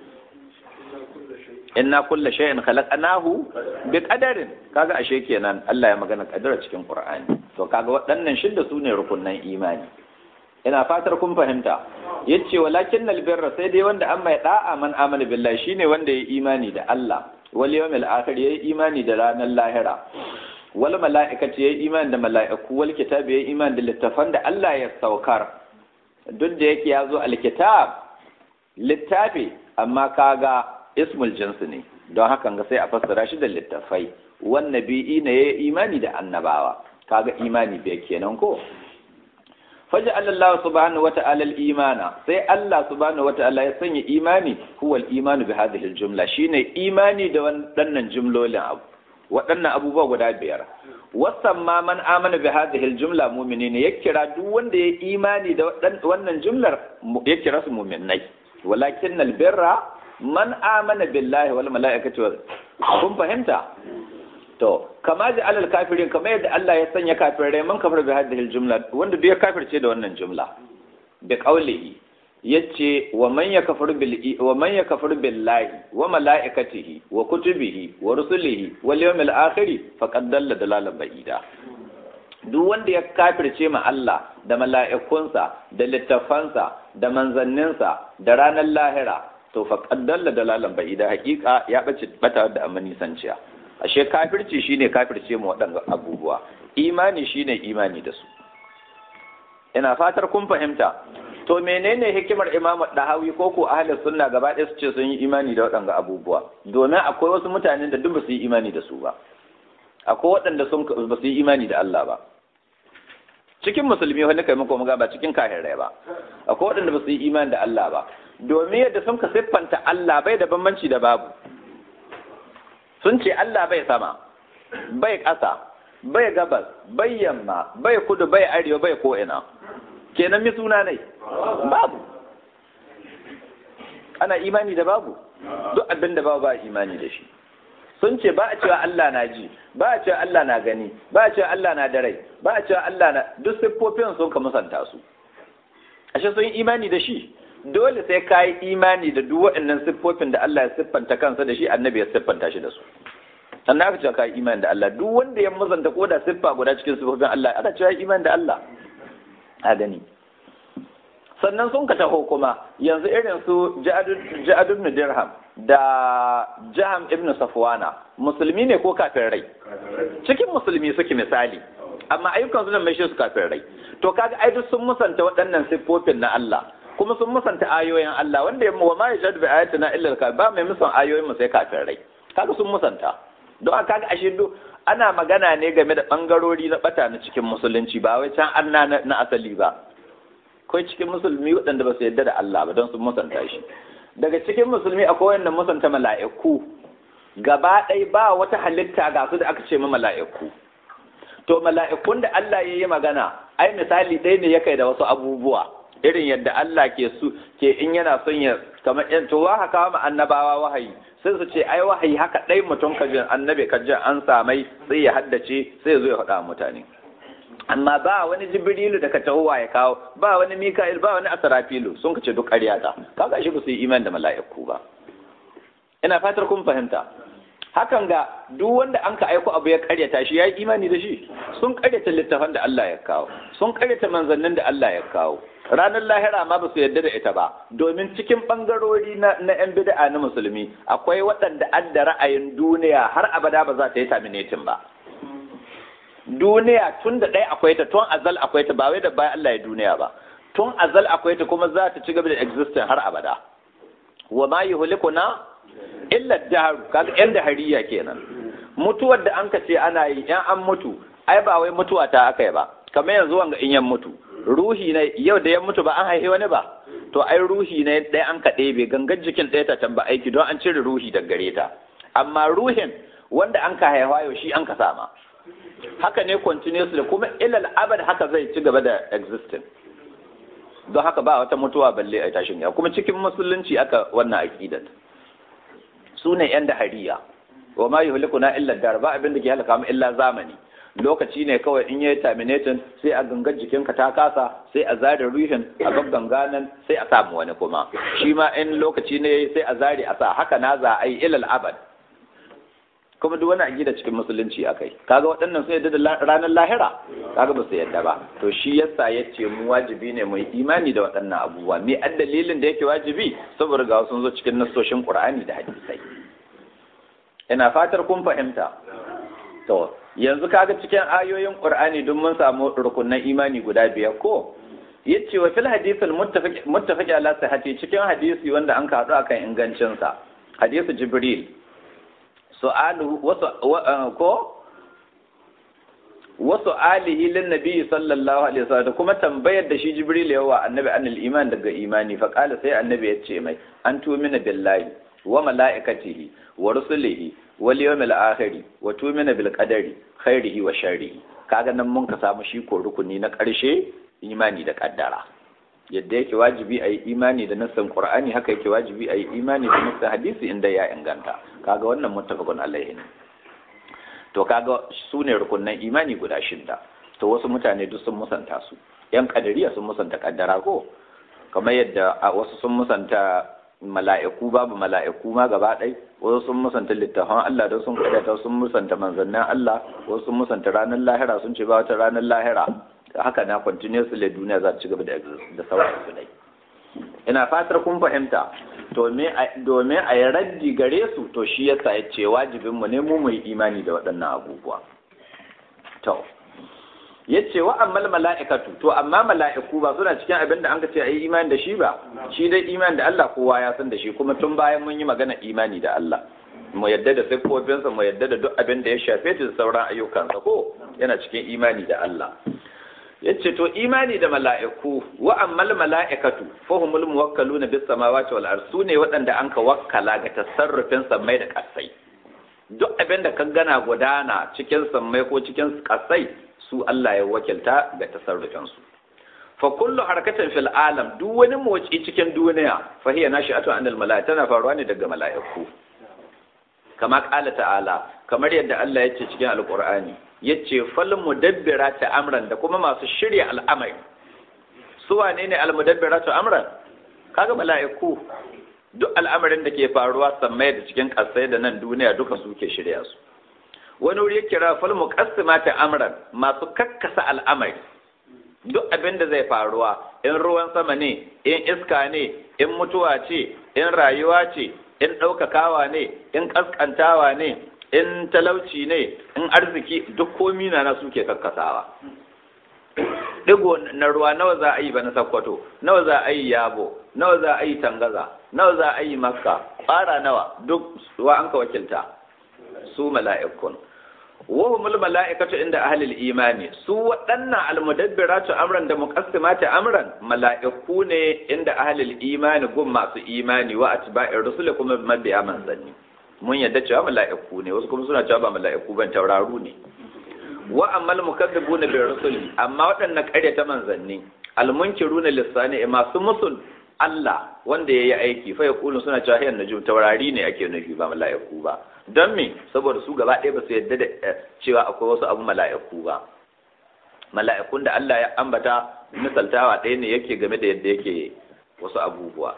A: inna kulla shay'in khalaqnahu bi qadarin kaga ashe kenan Allah ya magana kaddara cikin Qur'ani to kaga waɗannan shidda sune rukunnan imani ina fatar kun fahimta yace walakin albirra sai dai wanda an mai da'a man amana billahi shine wanda ya imani da Allah wal yawmil akhir yayi imani da ranar lahira wal mala'ikati yayi imani da mala'iku wal kitabi yayi imani da littafan da Allah ya saukar duk da yake yazo alkitab littafi amma kaga ismul jins ne don haka ga sai a fassara shi da littafai wan nabi'i ne yayi imani da annabawa kaga imani bai kenan ko faj'al Allah subhanahu wata'ala al-imana sai Allah subhanahu wata'ala ya sanya imani huwa al-imanu bi hadhihi al-jumla shine imani da waɗannan jumlolin abu waɗannan abubuwa guda biyar wasamma man amana bi hadhihi al-jumla mu'minina ya kira duk wanda ya imani da wannan jumlar ya kira su mu'minai walakin al-birra man amana billahi wal mala'ikati kun fahimta to kama ji alal kafirin kama yadda Allah ya sanya kafirai man kafir bi hadhihi jumla wanda duk ya kafirce da wannan jumla bi qawlihi yace wa man yakfur bil wa man yakfur billahi wa malaikatihi wa kutubihi wa rusulihi wal yawmil akhir faqad dalla dalalan ba'ida duk wanda ya kafirce ma Allah da mala'ikunsa da littafansa da manzanninsa da ranar lahira to faqad dalla dalalan ba'ida hakika ya bace bata da amani sanciya ashe kafirci shine kafirce mu waɗanda abubuwa imani shine imani da su ina fatar kun fahimta to menene hikimar imam dahawi ko ko ahlus sunna gaba ɗaya su ce sun yi imani da waɗanda abubuwa domin akwai wasu mutanen da duk ba su yi imani da su ba akwai waɗanda sun ba su yi imani da Allah ba cikin musulmi wani kai muku muga ba cikin kafirai ba akwai waɗanda ba su yi imani da Allah ba domin yadda sun ka siffanta Allah bai da bambanci da babu sun ce Allah bai sama bai ƙasa bai gabas bai yamma bai kudu bai arewa bai ko'ina kenan mi suna ne babu ana imani da babu duk abin da babu ba imani da shi sun ce ba a cewa Allah na ji ba a cewa Allah na gani ba a cewa Allah na da rai ba a cewa Allah na duk siffofin sun ka musanta su ashe sun yi imani da shi dole sai ka yi imani da duk waɗannan siffofin da Allah ya siffanta kansa da shi annabi ya siffanta shi da su sannan aka cewa ka yi imani da Allah duk wanda ya mazanta ko da siffa guda cikin siffofin Allah ana cewa imani da Allah a gani sannan sun ka taho kuma yanzu irin su Ja'ad ibn Dirham da Jaham ibn Safwana musulmi ne ko kafin rai cikin musulmi suke misali amma ayyukan su nan mai shi su kafin rai to kaga ai duk sun musanta waɗannan siffofin na Allah kuma sun musanta ayoyin Allah wanda ya wa ma yajadu bi ayatina illa al ba mai musan ayoyin mu sai kafin rai kaga sun musanta don haka kaga ashe duk ana magana ne game da bangarori na bata na cikin musulunci ba wai can anna na asali ba akwai cikin musulmi waɗanda ba su yarda da Allah ba don sun musanta shi daga cikin musulmi akwai wanda musanta mala'iku gaba ɗaya ba wata halitta ga su da aka ce ma mala'iku to mala'ikun da Allah ya yi magana ai misali ɗaya ne ya kai da wasu abubuwa irin yadda Allah ke su ke in yana son ya kamar yan to wa haka ma annabawa wahayi sai su ce ai wahayi haka ɗai mutum ka jin annabi ka jin an samai sai ya haddace sai ya zo ya faɗa mutane amma ba wani jibrilu da ka tahowa ya kawo ba wani mika'il ba wani asrafilu sun kace duk ƙarya ta kaga shi ba su yi iman da mala'iku ba ina fatar kun fahimta hakan ga duk wanda an ka aiko abu ya karyata shi ya yi imani da shi sun karyata littafan da Allah ya kawo sun karyata manzannin da Allah ya kawo ranar lahira ma ba su yarda da ita ba domin cikin bangarori na na yan bid'a na musulmi akwai waɗanda an da ra'ayin duniya har abada ba za ta yi terminating ba duniya tun da ɗaya akwai ta tun azal akwai ta ba wai da bayan Allah ya duniya ba tun azal akwai ta kuma za ta ci gaba da existing har abada wa ma yuhlikuna illa daharu kaga yan dahariya kenan mutuwar da an ka ce ana yi yan an mutu ai ba wai mutuwa ta aka yi ba kamar yanzu wanga in yan mutu ruhi ne yau da yan mutu ba an haife wani ba to ai ruhi ne ɗaya an ka ɗebe gangan jikin ɗaya ta tamba aiki don an cire ruhi daga gare ta amma ruhin wanda an ka haifa yau shi an ka sama haka ne continuously kuma ilal abad haka zai ci gaba da existing don haka ba wata mutuwa balle a tashin ya kuma cikin musulunci aka wannan aqidat su ne yan dahariya wa ma yuhlikuna illa dar ba abin da ke halaka mu illa zamani lokaci ne kawai in yayi terminating sai a gangar jikinka ta kasa sai a zare ruhin a gagganga nan sai a samu wani kuma shi ma in lokaci ne sai a zare a sa haka na za a yi ilal abad kuma duk wani aqida cikin musulunci akai kaga waɗannan sun yadda da ranar lahira kaga ba su yadda ba to shi yasa yace mu wajibi ne mu yi imani da waɗannan abubuwa me ad dalilin da yake wajibi saboda ga sun zo cikin nassoshin Qur'ani da hadisai ina fatar kun fahimta to yanzu kaga cikin ayoyin Qur'ani duk mun samu rukunan imani guda biyar ko yace wa fil hadith al muttafaq muttafaq ala sihhati cikin hadisi wanda an ka haɗu akan ingancin sa hadisi Jibril su'alu wasu ko wasu alihi lin nabi sallallahu alaihi wasallam kuma tambayar da shi jibril yawa annabi anil iman daga imani fa qala sai annabi ya ce mai an tumina billahi wa malaikatihi wa rusulihi wal yawmil akhir wa tumina bil qadari khairihi wa sharrihi kaga nan mun ka samu shi ko rukuni na karshe imani da kaddara yadda yake wajibi a yi imani da nassan qur'ani haka yake wajibi a yi imani da nassan hadisi inda ya inganta kaga wannan muttafaqun alaihi ne to kaga su ne rukunnan imani guda shida to wasu mutane duk sun musanta su yan kadariya sun musanta kaddara ko kamar yadda wasu sun musanta mala'iku babu mala'iku ma gaba ɗai wasu sun musanta littafan Allah don sun kadata sun musanta manzannin Allah wasu sun musanta ranar lahira sun ce ba wata ranar lahira haka na continuously duniya za ta ci gaba da sauran su dai ina fatar kun fahimta domin a yi raddi gare su to shi yasa ya ce wajibin mu ne mu mu yi imani da waɗannan abubuwa to ya ce wa ammal mala'ikatu to amma mala'iku ba suna cikin abin da an ka ce a yi imani da shi ba shi dai imani da Allah kowa ya san da shi kuma tun bayan mun yi magana imani da Allah mu yadda da siffofinsa mu yadda da duk abin da ya shafe ta da sauran ayyukansa ko yana cikin imani da Allah yace to imani da mala'iku wa ammal mala'ikatu fahumul muwakkaluna bis samawati wal ard sune waɗanda anka wakkala ga tasarrufin sammai da kasai duk abin da ka gana gudana cikin sammai ko cikin kasai su Allah ya wakilta ga tasarrufin su fa kullu harakatin fil alam duk wani motsi cikin duniya fa hiya nashi'atu anil mala'ika tana faruwa ne daga mala'iku kama qala ta'ala kamar yadda Allah ya ce cikin alqur'ani yace fal mudabbirati amran da kuma masu shirya al'amari su wane ne al mudabbiratu amran kaga mala'iku duk al'amarin da ke faruwa sammai da cikin kasai da nan duniya duka su ke shirya su wani wuri ya kira fal muqassimati amran masu kakkasa al'amari duk abin da zai faruwa in ruwan sama ne in iska ne in mutuwa ce in rayuwa ce in ɗaukakawa ne in ƙasƙantawa ne in talauci ne in arziki duk komi na na suke kakkasawa digo na ruwa nawa za a yi ba na sakkwato nawa za a yi yabo nawa za a yi tangaza nawa za a yi makka fara nawa duk wa an ka wakilta su mala'ikun wahumul mala'ikatu inda ahlil imani su waɗannan almudabbiratu amran da muqassimati amran mala'iku ne inda ahlil imani gun masu imani wa atba'ir rusul kuma mabiya manzanni mun yadda cewa mala'iku ne wasu kuma suna cewa ba mala'iku ban tauraru ne wa ammal mukazzibuna bi rusuli amma waɗannan ƙaryata manzanni almunkiruna lisani masu musul Allah wanda yayi aiki fa yaqulu suna cewa hayyan najum taurari ne ake nufi ba mala'iku ba don me saboda su gaba ɗaya ba su yadda da cewa akwai wasu abu mala'iku ba mala'ikun da Allah ya ambata misaltawa ɗaya ne yake game da yadda yake wasu abubuwa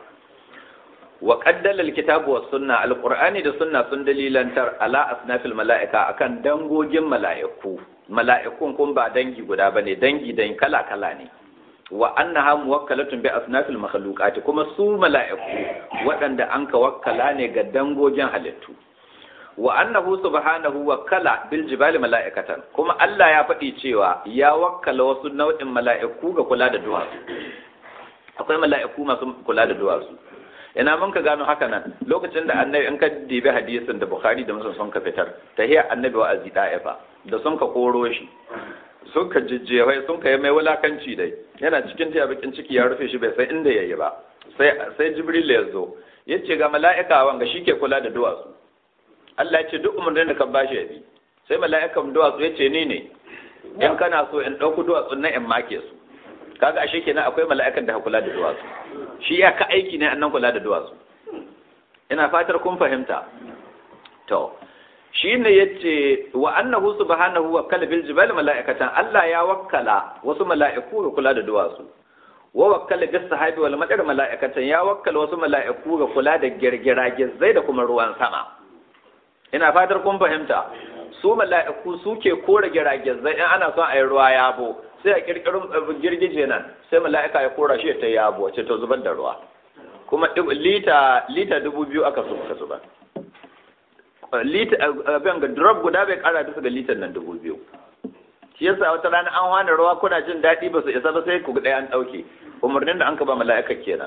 A: wa qaddala alkitabu was sunna alqur'ani da sunna sun dalilantar ala asnafil mala'ika akan dangogin mala'iku mala'ikun kun ba dangi guda bane dangi dan kala kala ne wa annaha muwakkalatun bi asnafil makhluqati kuma su mala'iku waɗanda an ka wakkala ne ga dangogin halittu wa annahu subhanahu wakkala bil jibali mala'ikatan kuma Allah ya faɗi cewa ya wakkala wasu nau'in mala'iku ga kula da duwatsu akwai mala'iku masu kula da duwatsu ina mun ka gano haka nan lokacin da annabi in ka dibi hadisin da bukhari da muslim sun ka fitar tahiya annabi wa azi da'ifa da sun ka koro shi sun ka jijjewai sun ka yi mai wulakanci dai yana cikin tiya bakin ciki ya rufe shi bai san inda yayi ba sai sai jibril ya zo yace ga mala'ika wanga shike kula da duwatsu Allah ya ce duk umarnin da ka bashi ya bi sai mala'ikan duwatsu ya ce ni ne in kana so in ɗauku duwatsun nan in make su kaga ashe kenan akwai mala'ikan da ka kula da duwatsu shi ya ka aiki ne annan kula da duwatsu ina fatar kun fahimta to shi ne ya ce wa annahu subhanahu wa kala bil jibal mala'ikatan Allah ya wakkala wasu mala'iku ga kula da duwatsu wa wakkala bis sahabi wal madar mala'ikatan ya wakkala wasu mala'iku ga kula da girgira zai da kuma ruwan sama ina fatar kun fahimta su mala'iku suke kora giragizai in ana son a yi ruwa yabo sai a kirkirin girgije nan sai mala'ika ya kora shi ta yabo ce ta zubar da ruwa kuma lita lita dubu biyu aka so ka zubar lita abin ga drop guda bai kara bisa ga litan nan dubu biyu shi yasa wata rana an hana ruwa kuna jin daɗi ba su isa ba sai ku ɗaya an ɗauke umarnin da an ka ba mala'ika kenan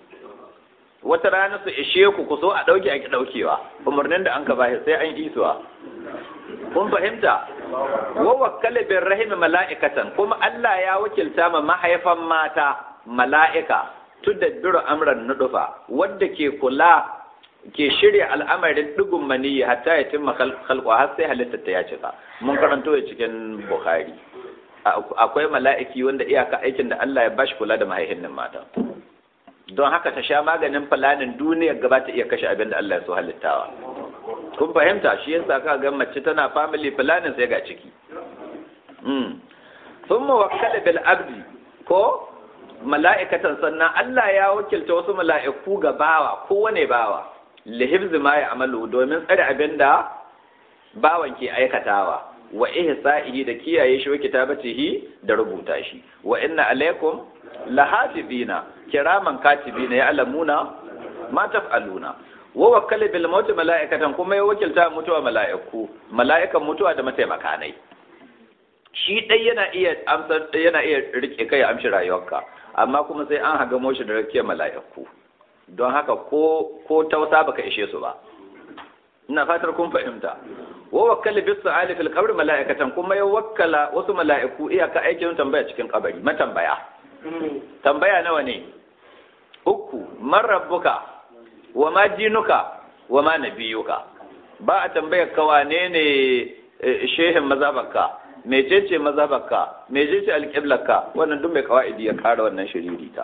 A: wata rana su ishe ku ku so a ɗauke a ki ɗaukewa umarnin da an ka bashi sai an isuwa kun fahimta wa wakkala bin rahimi mala'ikatan kuma Allah ya wakilta ma mahaifan mata mala'ika tudabbiru amran nudufa wadda ke kula ke shirya al'amarin dugun maniyyi hatta ya timma khalqa har sai halittar ta ya cika mun karanto ya cikin bukhari akwai mala'iki wanda iyaka aikin da Allah ya bashi kula da mahaifin mata don haka ta sha maganin fulanin duniyar gaba ta iya kashe abin da Allah ya so halittawa kun fahimta shi yasa ka ga mace tana family planning sai ga ciki mm thumma wakkala bil abdi ko mala'ikatan sannan Allah ya wakilta wasu mala'iku ga bawa kowane bawa li hifzi ma ya'malu domin tsare abin da bawan ke aikatawa wa ihsa'ihi da kiyaye shi wa kitabatihi da rubuta shi wa inna alaikum lahafizina kiraman katibina ya alamuna ma taf'aluna wa wakkala bil maut mala'ikatan kuma ya wakilta mutuwa mala'iku mala'ikan mutuwa da mataimaka nai shi dai yana iya amsar yana iya rike kai amshi rayuwarka amma kuma sai an haga moshi da rakiyar mala'iku don haka ko ko tausa baka ishe su ba ina fatar kun fahimta wa wakkala bis su'ali fil qabr mala'ikatan kuma ya wakkala wasu mala'iku iyaka aikin tambaya cikin kabari matambaya tambaya nawa ne uku man rabbuka wa ma dinuka wa ma nabiyuka ba a tambayar ka wane ne shehin mazabarka mecece mazabarka mecece alƙiblarka wannan duk mai kawa'idi ya kara wannan shiririta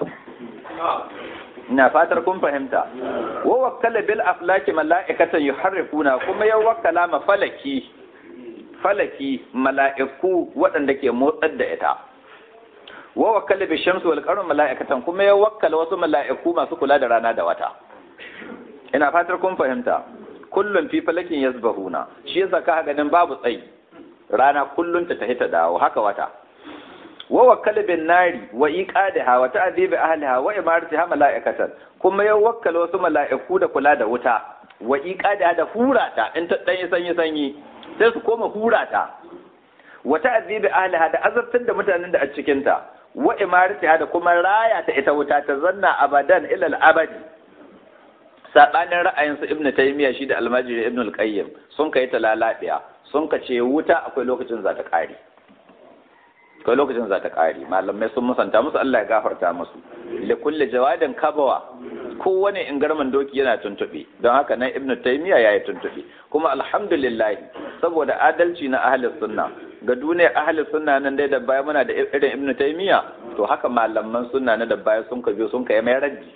A: ina fatar kun fahimta wa wakkala bil aflaki mala'ikatan yuharrifuna kuma ya wakkala ma falaki falaki mala'iku waɗanda ke motsar da ita wa wakkala bi shamsi wal qamar mala'ikatan kuma ya wakkala wasu mala'iku masu kula da rana da wata ina fatar kun fahimta kullum fi falakin yasbahuna shi yasa ka ganin babu tsayi rana kullum ta tafi ta dawo haka wata wa wakkala bin nari wa iqadaha wa ta'dibi ahliha wa imaratiha mala'ikatan kuma ya wakkala wasu mala'iku da kula da wuta wa iqada da hurata in ta dan sanyi sanyi sai su koma hurata wa ta'zibi ahliha da azabtar da mutanen da a cikin ta wa imaratiha da kuma raya ta ita wuta ta zanna abadan ila al-abadi sabanin ra'ayin su ibnu taymiya shi da almajiri ibnu al-qayyim sun kai ta lalabiya sun ka ce wuta akwai lokacin za ta kare akwai lokacin za ta kare malamai sun musanta musu Allah ya gafarta musu li kulli jawadin kabawa kowane ingarman doki yana tuntube don haka nan ibnu taymiya yayi tuntube kuma alhamdulillah saboda adalci na ahli sunna ga duniyar ahli sunna nan dai da baya muna da irin ibnu taymiya to haka malaman sunna na da baya sun ka biyo sun kai mai raddi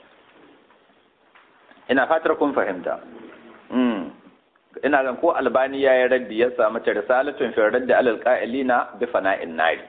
A: ina fatar kun fahimta ina gan ko albani ya yi raddi ya samu ta risalatun fi raddi alal qa'ilina bi fana'in nari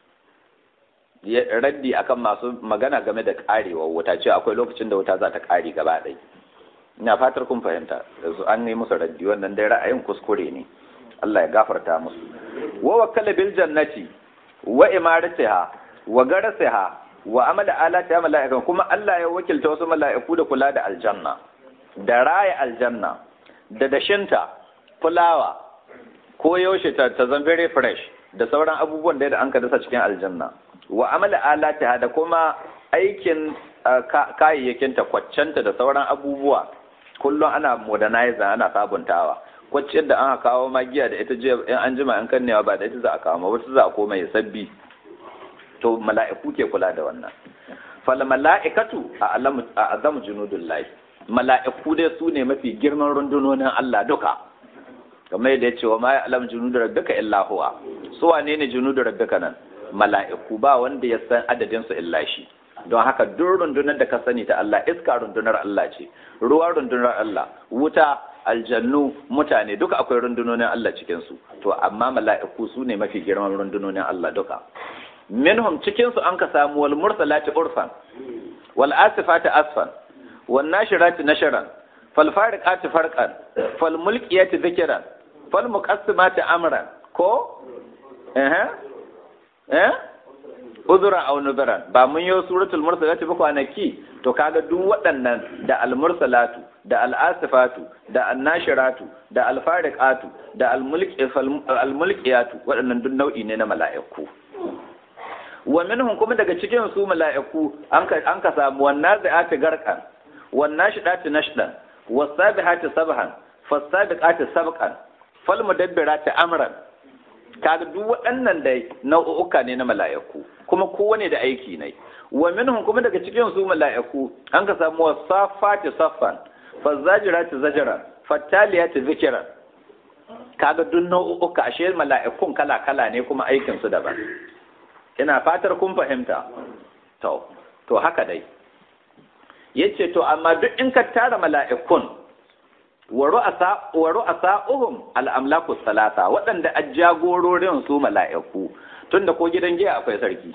A: raddi akan masu magana game da karewar wuta ce akwai lokacin da wuta za ta kare gaba ɗaya ina fatar kun fahimta yanzu an yi musu raddi wannan dai ra'ayin kuskure ne Allah ya gafarta musu wa wakkala bil jannati wa imaratiha wa garasiha wa amala alati mala'ikan kuma Allah ya wakilta wasu mala'iku da kula da aljanna da raya aljanna da dashinta fulawa ko yaushe ta ta zan very fresh da sauran abubuwan da an ka dasa cikin aljanna wa amala alati da kuma aikin kayayyakin ta kwaccenta da sauran abubuwa kullum ana modernizer ana sabuntawa kwacciyar da an kawo magiya da ita jiya in an jima an kannewa ba da ita za a kawo wata za a koma ya sabbi to mala'iku ke kula da wannan fal mala'ikatu a azam junudullahi mala'iku dai su ne mafi girman rundunonin Allah duka kamar yadda ya ce wa ma ya'lam junudu rabbika illa huwa su wane ne junudu rabbika nan mala'iku ba wanda ya san adadin su illa shi don haka duk rundunar da ka sani ta Allah iska rundunar Allah ce ruwa rundunar Allah wuta aljannu mutane duka akwai rundunonin Allah cikin su to amma mala'iku su ne mafi girman rundunonin Allah duka minhum cikin su an ka samu wal mursalati urfan wal asifati asfan wan nashirati nasharan fal fariqati farqan fal mulkiyati dhikran fal muqassimati amran ko eh eh uzura aw nudran ba mun yi suratul mursalati ba kwanaki to kaga duk waɗannan da al mursalatu da al asifatu da an nashiratu da al fariqatu da al mulki al mulkiyatu waɗannan duk nau'i ne na mala'iku wa minhum kuma daga cikin su mala'iku an ka an ka samu wannan zai'ati garqan wannan shidati nashdan wasabihati sabhan fasabiqati sabqan fal mudabbirati amran kaga duk waɗannan dai nau'uka ne na mala'iku kuma kowane da aiki ne wa minhum kuma daga cikin su mala'iku an ka samu wasafati saffan fazajirati zajran fattaliyati zikran kaga duk nau'uka ashe mala'ikun kala kala ne kuma aikin su daban ina fatar kun fahimta to to haka dai yace to amma duk in ka tara mala'ikun wa ru'asa uhum al'amlaku salasa waɗanda a jagororin su mala'iku tunda ko gidan giya akwai sarki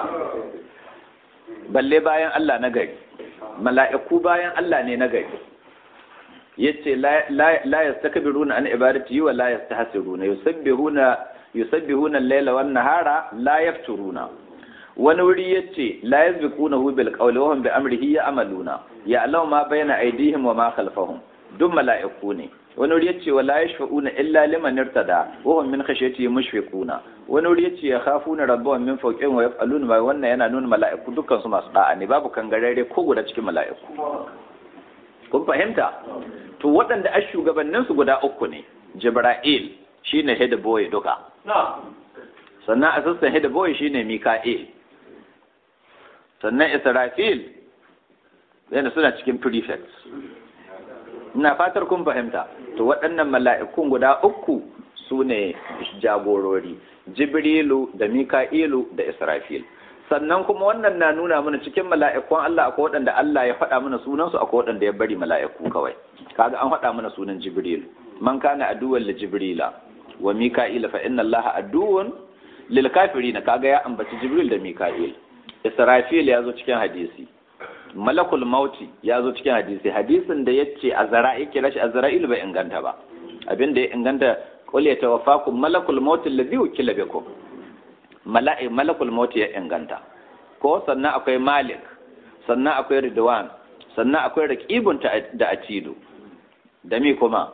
A: balle bayan Allah na gari mala'iku bayan Allah ne na gari yace la yastakbiruna an ibadati wa la yastahsiruna yusabbihuna yusabbihuna al-laila wan nahara la yafturuna wani wuri yace la yazbiqunahu bil qawli wa hum bi amrihi ya'maluna ya'lamu ma bayna aydihim wa ma khalfahum duk mala'iku ne wani wuri yace wala yashfa'una illa liman irtada wa hum min khashyati mushfiquna wani wuri yace yakhafuna rabbahum min fawqihim wa yaf'aluna ma wannan yana nuna mala'iku dukkan su masu da'a ne babu kangarare ko guda cikin mala'iku kun fahimta to waɗanda a shugabannin su guda uku ne jibril shine head boy duka sannan assistant head boy shine mika'il sannan israfil yana suna cikin prefects ina fatar kun fahimta to waɗannan mala'ikun guda uku su ne jagorori jibrilu da mika'ilu da israfil sannan kuma wannan na nuna mana cikin mala'ikun Allah akwai waɗanda Allah ya faɗa mana sunansu akwai waɗanda ya bari mala'iku kawai kaga an faɗa mana sunan jibril man kana aduwwan li jibrila wa mika'ila fa inna allaha aduwwun lil kafirin kaga ya ambaci jibril da mika'il israfil ya zo cikin hadisi malakul mauti ya zo cikin hadisi hadisin da ya ce azra'i kira shi azra'il bai inganta ba abin da ya inganta qul ya tawaffakum malakul mauti alladhi wukila bikum mala'i malakul mauti ya inganta ko sannan akwai malik sannan akwai ridwan sannan akwai raqibun da atidu da mi kuma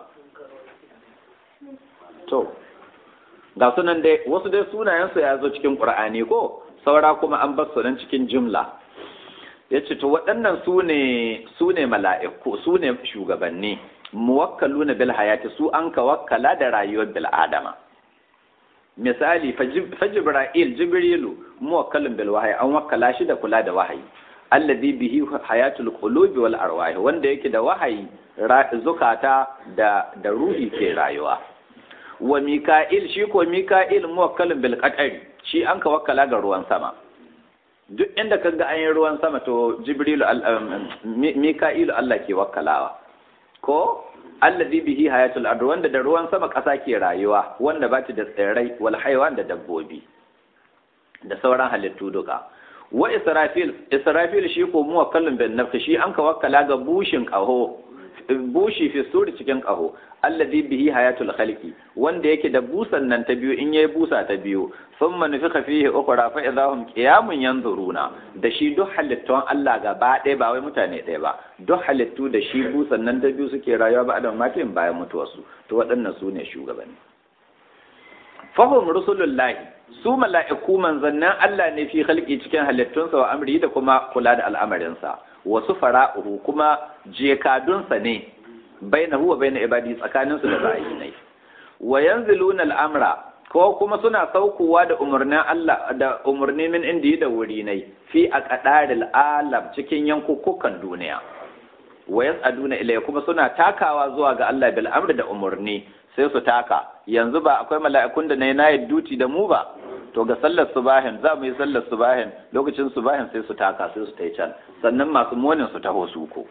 A: to ga sunan dai wasu dai sunayensu ya zo cikin qur'ani ko saura kuma an bar su nan cikin jumla ya ce to waɗannan su ne su ne mala'iku su ne shugabanni muwakkaluna bil hayati su an ka wakkala da rayuwar bil adama misali fa jibril jibrilu muwakkalun bil wahyi an wakkala shi da kula da wahayi alladhi bihi hayatul qulubi wal arwah wanda yake da wahayi zukata da da ruhi ke rayuwa wa mika'il shi ko mika'il muwakkalun bil qatari shi an ka wakkala ga ruwan sama duk inda ka ga an yi ruwan sama to jibrilu mika'ilu Allah ke wakkalawa ko alladhi bihi hayatul ard wanda da ruwan sama ƙasa ke rayuwa wanda ba ta da tsirrai wal haywan da dabbobi da sauran halittu duka wa israfil israfil shi ko muwakkalun bin nafsi shi an ka wakkala ga bushin qaho bushi fi suri cikin qaho alladhi bihi hayatul khalqi wanda yake da busan nan ta biyu in yayi busa ta biyu thumma nufika fihi ukhra fa idahum qiyamun yanzuruna da shi duk halittun Allah gaba ɗaya ba wai mutane ɗaya ba duk halittu da shi busan nan ta biyu suke rayuwa ba adam matin bayan mutuwarsu to waɗannan su ne shugabanni fahum rusulullahi su mala'iku manzannin Allah ne fi khalqi cikin halittunsa wa amri da kuma kula da al'amarinsa wasu fara'uhu kuma jekadunsa ne bainahu wa baina ibadi tsakaninsu da ra'ayinai wa yanziluna al'amra ko kuma suna saukowa da umarnin Allah da umarni min indi da wuri nai fi aqdaril alam cikin yankukukan duniya wa yas'aduna ilayya kuma suna takawa zuwa ga Allah bil amri da umarni sai su taka yanzu ba akwai mala'ikun da nayi nayi duti da mu ba to ga sallar subahin za mu yi sallar subahin lokacin subahin sai su taka sai su tai can sannan masu monin su taho su ko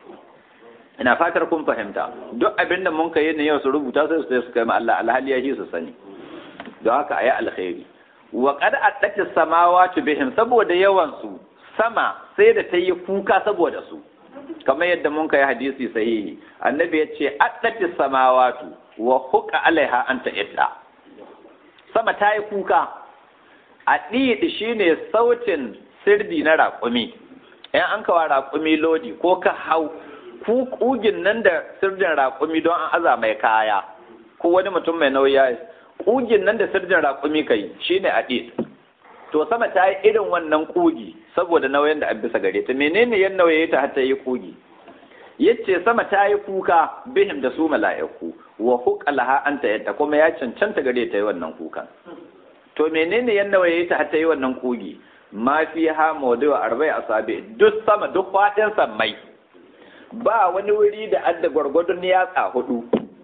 A: ina fatar kun fahimta duk abin da mun kai ne yau su rubuta sai su su kai ma Allah alhali ya su sani don haka ayi alkhairi wa qad attati samawati bihim saboda yawan su sama sai da ta yi kuka saboda su kamar yadda mun kai hadisi sahihi annabi ya ce attati samawatu wa huqa alaiha anta idda sama ta yi kuka a ɗiɗi shine sautin sirdi na raƙumi in an kawa raƙumi lodi ko ka hau kugin nan da sirjin raƙumi don an aza mai kaya ko wani mutum mai nauyi kugin nan da sirjin raƙumi kai shine a to sama ta yi irin wannan kugi saboda nauyin da an bisa gare ta menene yan nauye ta har ta yi kugi yace sama ta yi kuka bihim da su mala'iku wa huqalaha anta yadda kuma ya cancanta gare ta yi wannan kukan to menene yan nauye ta har ta yi wannan kugi ma fi ha mawdu arba'i asabi duk sama duk fadin sammai ba wani wuri da adda gwargwadon yatsa hudu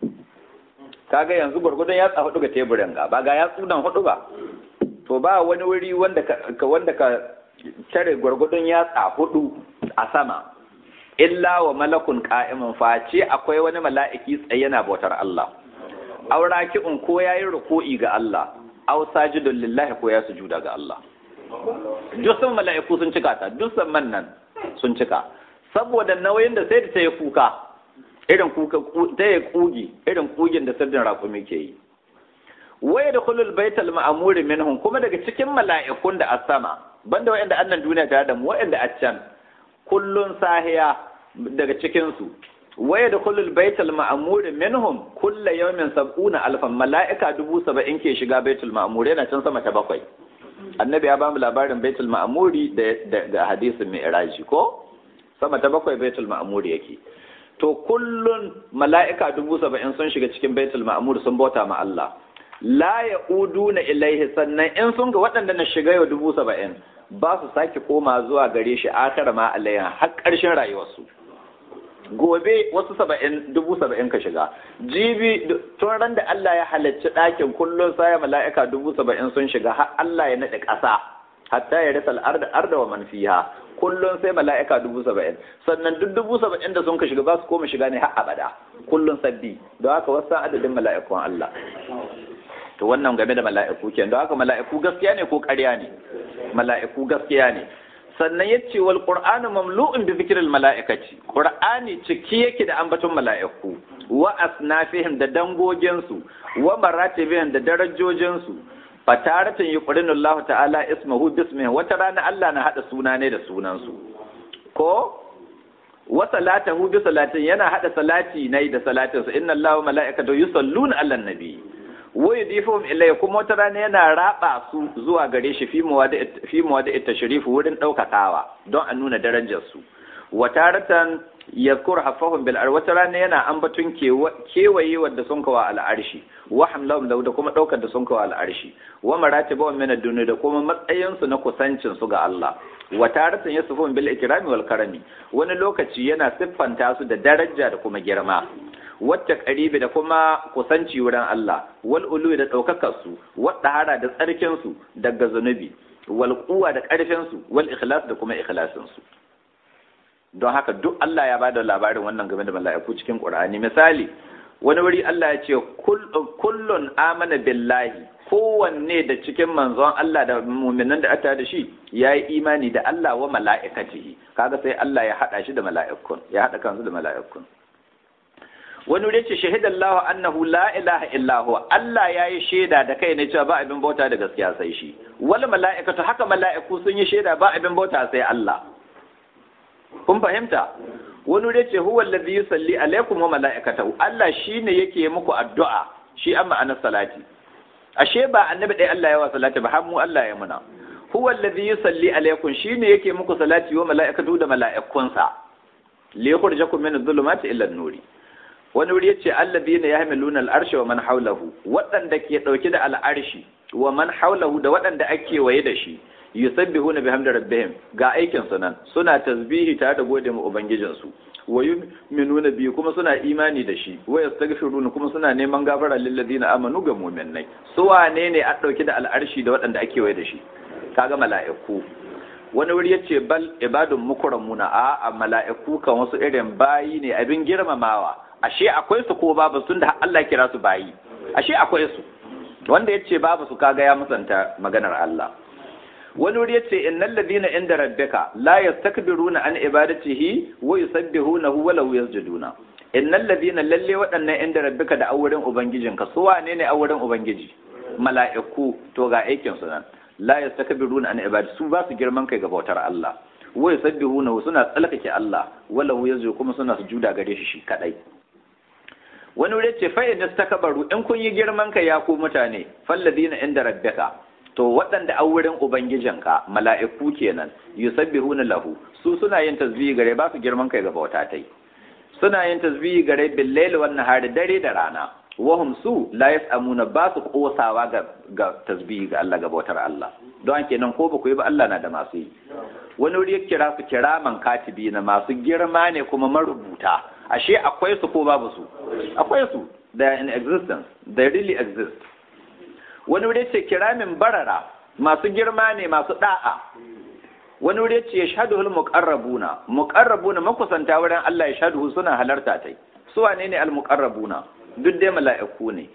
A: kaga yanzu gwargwadon yatsa hudu ga teburin ga ba ga yatsu nan hudu ba to ba wani wuri wanda ka wanda ka tare gwargwadon yatsa hudu a sama illa wa malakun qa'imun face akwai wani mala'iki tsaye yana bautar Allah auraki'un ko yayi ruku'i ga Allah aw sajidun lillahi ko ya sujuda ga Allah duk sun mala'iku sun cika ta duk man nan sun cika saboda nauyin da sai da ta yi kuka irin kuka ta yi kugi irin kugin da sardin raƙumi ke yi waya da kulul baital ma'amuri minhum kuma daga cikin mala'ikun da a sama banda wa'anda annan duniya tare da mu wa'anda a can kullun sahiya daga cikin su waya da kulul baital ma'amuri minhum kulla yawmin sab'una alfan mala'ika dubu saba'in ke shiga baitul ma'amuri yana can sama ta bakwai annabi ya bamu labarin baitul ma'amuri da hadisin mi'raji ko sama ta bakwai baitul ma'amuri yake to kullun mala'ika dubu saba'in sun shiga cikin baitul ma'amuri sun bauta ma Allah la ya na ilaihi sannan in sun ga waɗanda na shiga yau dubu saba'in ba su sake koma zuwa gare shi akara ma alayya har ƙarshen rayuwarsu gobe wasu saba'in dubu saba'in ka shiga jibi tun ran da Allah ya halarci ɗakin kullum saya mala'ika dubu saba'in sun shiga har Allah ya naɗe ƙasa hatta ya rasa al'arda arda wa man fiha kullum sai mala'ika dubu saba'in sannan duk dubu saba'in da sun ka shiga ba su koma shiga ne har abada kullum sabbi don haka wasu adadin mala'ikun Allah to wannan game da mala'iku ke don haka mala'iku gaskiya ne ko ƙarya ne mala'iku gaskiya ne sannan ya ce wal qur'anu mamlu'un bi zikril mala'ikati qur'ani ciki yake da ambaton mala'iku wa asnafihim da dangoginsu wa maratibihim da darajojinsu fataratin yuqrinu Allah ta'ala ismuhu bismihi wata rana Allah na hada suna ne da sunansu ko wa salatahu bi salatin yana hada salati nai da salatin sa inna Allahu mala'ikatahu yusalluna 'alan nabi wa yudifuhum ilayhi kuma wata rana yana raba su zuwa gare shi fi muwada fi muwada tashrif wurin daukakawa don a nuna darajar su wa taratan yadhkur hafahum bil ar wata rana yana ambatun kewaye wadda sun kawa al arshi wa hamlahum da kuma daukar da sun kawa al arshi wa maratibahum min ad da kuma matsayin su na kusancin su ga Allah wa taratan yasfun bil ikrami wal karami wani lokaci yana siffanta su da daraja da kuma girma wata karibi da kuma kusanci wurin Allah wal ulu da daukakar su wadda hara da tsarkin su daga zunubi wal quwa da karfin su wal ikhlas da kuma ikhlasin su don haka duk Allah ya bada labarin wannan game da mala'iku cikin Qur'ani misali wani wuri Allah ya ce kullun amana billahi kowanne da cikin manzon Allah da muminan da aka da shi ya yi imani da Allah wa mala'ikatihi kaga sai Allah ya haɗa shi da mala'ikun ya haɗa kansu da mala'ikun wani wuri ce shahidallahu annahu la ilaha illa huwa Allah ya yi shaida da kai ne cewa ba abin bauta da gaskiya sai shi wal mala'ikatu haka mala'iku sun yi shaida ba abin bauta sai Allah kun fahimta wani wuri ce huwa allazi yusalli alaikum wa mala'ikatahu Allah shine yake muku addu'a shi an ma'anar salati ashe ba annabi dai Allah ya wa salati ba har mu Allah ya muna huwa allazi yusalli alaikum shine yake muku salati wa mala'ikatu da mala'ikunsa li yukhrijakum min adh-dhulumati ila an-nuri wani wuri yace allazina yahmiluna al-arsha wa man hawlahu waɗanda ke dauke da al-arshi wa man hawlahu da waɗanda ake waye da shi yusabbihuna bihamdi rabbihim ga aikin su nan suna tasbihi tare da gode ma ubangijin su wa yu'minuna bi kuma suna imani da shi wa yastaghfiruna kuma suna neman gafara lil ladina amanu ga mu'minai su wane ne a dauke da al'arshi da waɗanda ake waye da shi kaga mala'iku wani wuri yace bal ibadun mukramuna a a mala'iku kan wasu irin bayi ne abin girmamawa ashe akwai su ko babu sun da Allah kira su bayi ashe akwai su wanda yace babu su kaga ya musanta maganar Allah wani wuri yace innal ladina inda rabbika la yastakbiruna an ibadatihi wa yusabbihunahu wa law yasjuduna innal ladina lalle waɗannan inda rabbika da auren ubangijinka su wane ne auren ubangiji mala'iku to ga aikin su nan la yastakbiruna an ibadati su ba su girman kai ga bautar Allah wa yusabbihunahu suna tsalkake Allah wa law yasjudu kuma suna sujuda gare shi shi kadai wani wuri ce fa in istakbaru in kun yi girman kai ya ku mutane falladina inda rabbika to waɗanda an wurin ubangijinka mala'iku kenan yusabbihuna lahu su suna yin tasbihi gare ba su girman kai ga bauta tai suna yin tasbihi gare bil layli wan nahari dare da rana wahum su la yasamuna ba su kosawa ga ga tasbihi ga Allah ga bautar Allah don kenan ko ba ku yi ba Allah na da masu yi wani wuri ya kira su kiraman katibi na masu girma ne kuma marubuta ashe akwai su ko babu su akwai su they are in existence they really exist wani wuri ce kiramin barara masu girma ne masu da'a wani wuri ce ya shaduhul muqarrabuna muqarrabuna makusanta wurin Allah ya shaduhu suna halarta tai su wane ne al muqarrabuna duk dai mala'iku ne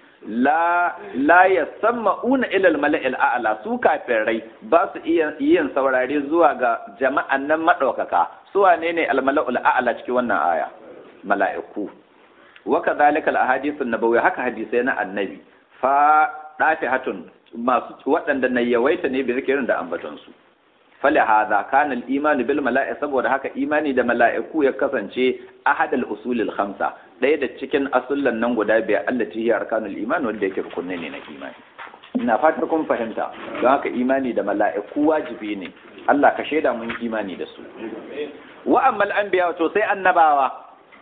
A: la la yasamma'una ila al mala'il a'la su kafirai ba su iya yin saurare zuwa ga jama'an nan madaukaka su wane ne al mala'ul a'la cikin wannan aya mala'iku wa kadhalika al ahadith an nabawi haka hadisai na annabi fa dafi hatun masu waɗanda na yawaita ne bi zikirin da ambatonsu fali hadha kana al-imanu bil mala'i saboda haka imani da mala'iku ya kasance ahad al-usul al-khamsa ɗaya da cikin asullan nan guda biyar allati hiya arkanul iman wanda yake rukunne ne na imani ina fatar kun fahimta don haka imani da mala'iku wajibi ne Allah ka shaida mun imani da su wa ammal anbiya to sai annabawa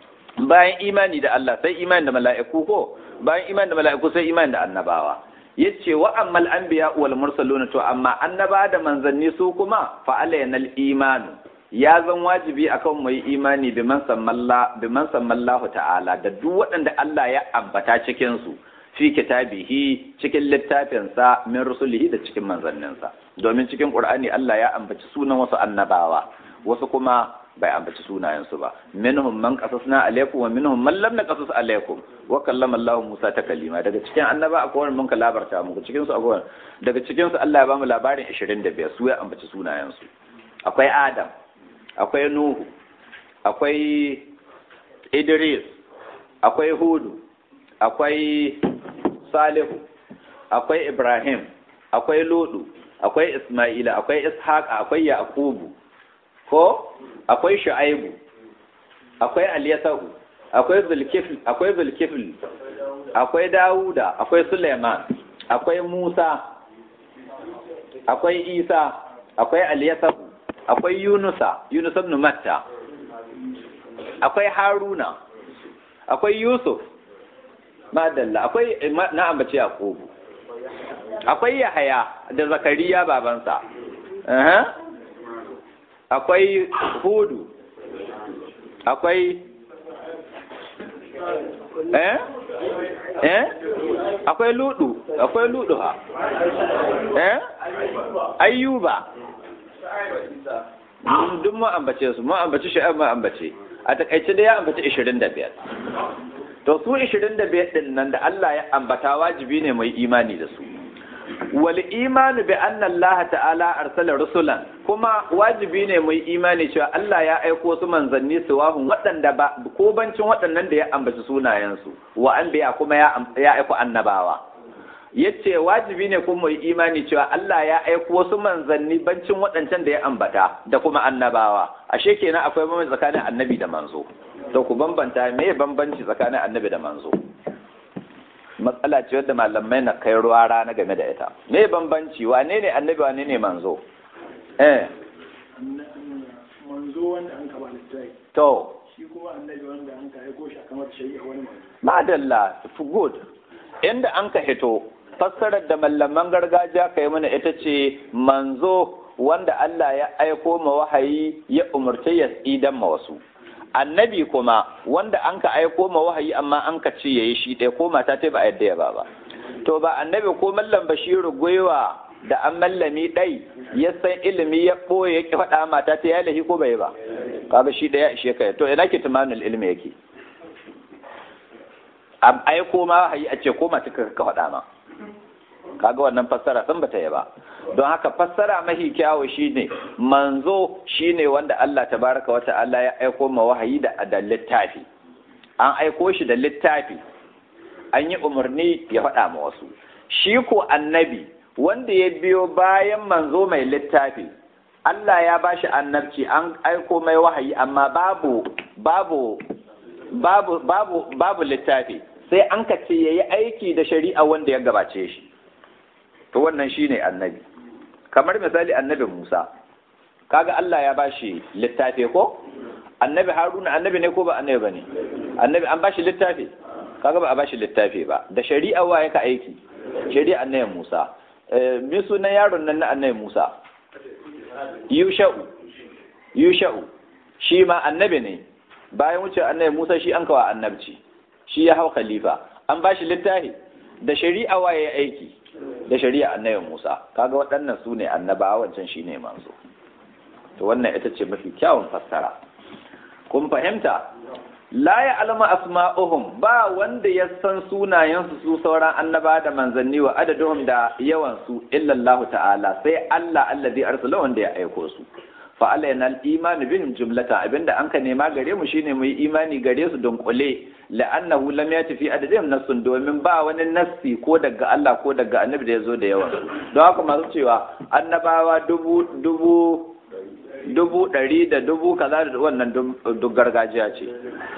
A: bayan imani da Allah sai imani da mala'iku ko bayan imani da mala'iku sai imani da annabawa yace wa ammal anbiya wal mursalun to amma annaba da manzanni su kuma fa alaynal iman ya zan wajibi akan mu yi imani bi man sammalla bi man sammallahu ta'ala da duk waɗanda Allah ya ambata cikin su fi kitabihi cikin littafin sa min rusulihi da cikin manzanninsa domin cikin qur'ani Allah ya ambaci sunan wasu annabawa wasu kuma bai ambaci sunayensu ba minhum man qasasna alaykum wa minhum man lam naqasus alaykum wa kallama Allah Musa ta kalima daga cikin annaba akwai wani mun ka labarta muku cikin su akwai daga cikin su Allah ya bamu labarin 25 su ya ambaci sunayensu akwai Adam akwai Nuhu akwai Idris akwai Hudu akwai Salihu akwai Ibrahim akwai Ludu akwai Isma'ila akwai Ishaq akwai Yaqubu ko akwai shu'aibu akwai Aliyasahu akwai Zulkifl akwai Zulkifl akwai Dawuda akwai Suleiman akwai Musa akwai Isa akwai Aliyasahu akwai Yunusa Yunus ibn Matta akwai Haruna akwai Yusuf madalla akwai na ambaci Yakubu akwai Yahaya da Zakariya babansa akwai Hudu akwai eh eh akwai ludu akwai ludu ha eh ayyuba duk mu ambace su mu ambace shi mu ambace a takaice da ya ambace 25 to su 25 din nan da Allah ya ambata wajibi ne mai imani da su wal imanu bi anna Allah ta'ala arsala rusulan kuma wajibi ne mai imani cewa Allah ya aiko su manzanni su wahun waɗanda ba ko bancin waɗannan da ya ambaci sunayensu wa anbiya kuma ya aiko annabawa yace wajibi ne kuma mai imani cewa Allah ya aiko wasu manzanni bancin waɗancan da ya ambata da kuma annabawa ashe kenan akwai bambanci tsakanin annabi da manzo to ku bambanta me bambanci tsakanin annabi da manzo matsala ce wadda malamai na kai ruwa rana game da ita me bambanci wane ne annabi wane ne manzo eh
B: manzo wanda an kaba littafi
A: to
B: shi kuma annabi wanda an ka aiko shi a kamar shari'a wani manzo
A: madalla good inda an ka hito fassarar da mallaman gargajiya ka yi mana ita ce manzo wanda Allah ya aiko ma wahayi ya umarci ya idan ma wasu annabi kuma wanda an ka aiko ma wahayi amma an ka ce yayi shi ɗaya ko mata ta ba a yadda ya ba ba to ba annabi ko mallam bashiru gwiwa da an mallami ɗai ya san ilimi ya ɓoye ya ki faɗa mata ta ya lahi ko bai ba kaga shi ɗaya ishe ka to ina ke tumanin ilimi yake an aiko ma wahayi a ce ko mata ka faɗa ma kaga wannan fassara sun bata yi ba don haka fassara mahi kyawu shine manzo shine wanda Allah tabaraka wa ta'ala ya aiko ma wahayi da da littafi an aiko shi da littafi an yi umarni ya faɗa ma wasu shi ko annabi wanda ya biyo bayan manzo mai littafi Allah ya bashi annabci an aiko mai wahayi amma babu babu babu babu babu littafi sai an ka ce yayi aiki da shari'a wanda ya gabace shi to wannan shine annabi kamar misali annabi Musa kaga Allah ya bashi littafi ko annabi Haruna annabi ne ko ba annabi bane annabi an bashi littafi kaga ba a bashi littafi ba da shari'a wa yaka aiki shari'a annabi Musa eh me sunan yaron nan na annabi Musa Yusha'u Yusha'u shi ma annabi ne bayan wuce annabi Musa shi an kawa annabci shi ya hau khalifa an bashi littafi da shari'a wa ya aiki da shari'a annabi Musa kaga waɗannan su ne annabawa wancan shine manzo to wannan ita ce mafi kyawun fassara kun fahimta la ya alama asma'uhum ba wanda ya san sunayensu su sauran annaba da manzanni wa adaduhum da yawan su illa Allah ta'ala sai Allah allazi arsala wanda ya aiko su fa alayna al-iman bihim jumlata abinda an ka nema gare mu shine mu yi imani gare su don kule la'annahu lam yati fi adadin nassun domin ba wani nassi ko daga Allah ko daga annabi da yazo da yawa don haka masu cewa annabawa dubu dubu dubu ɗari da dubu kaza da wannan duk gargajiya ce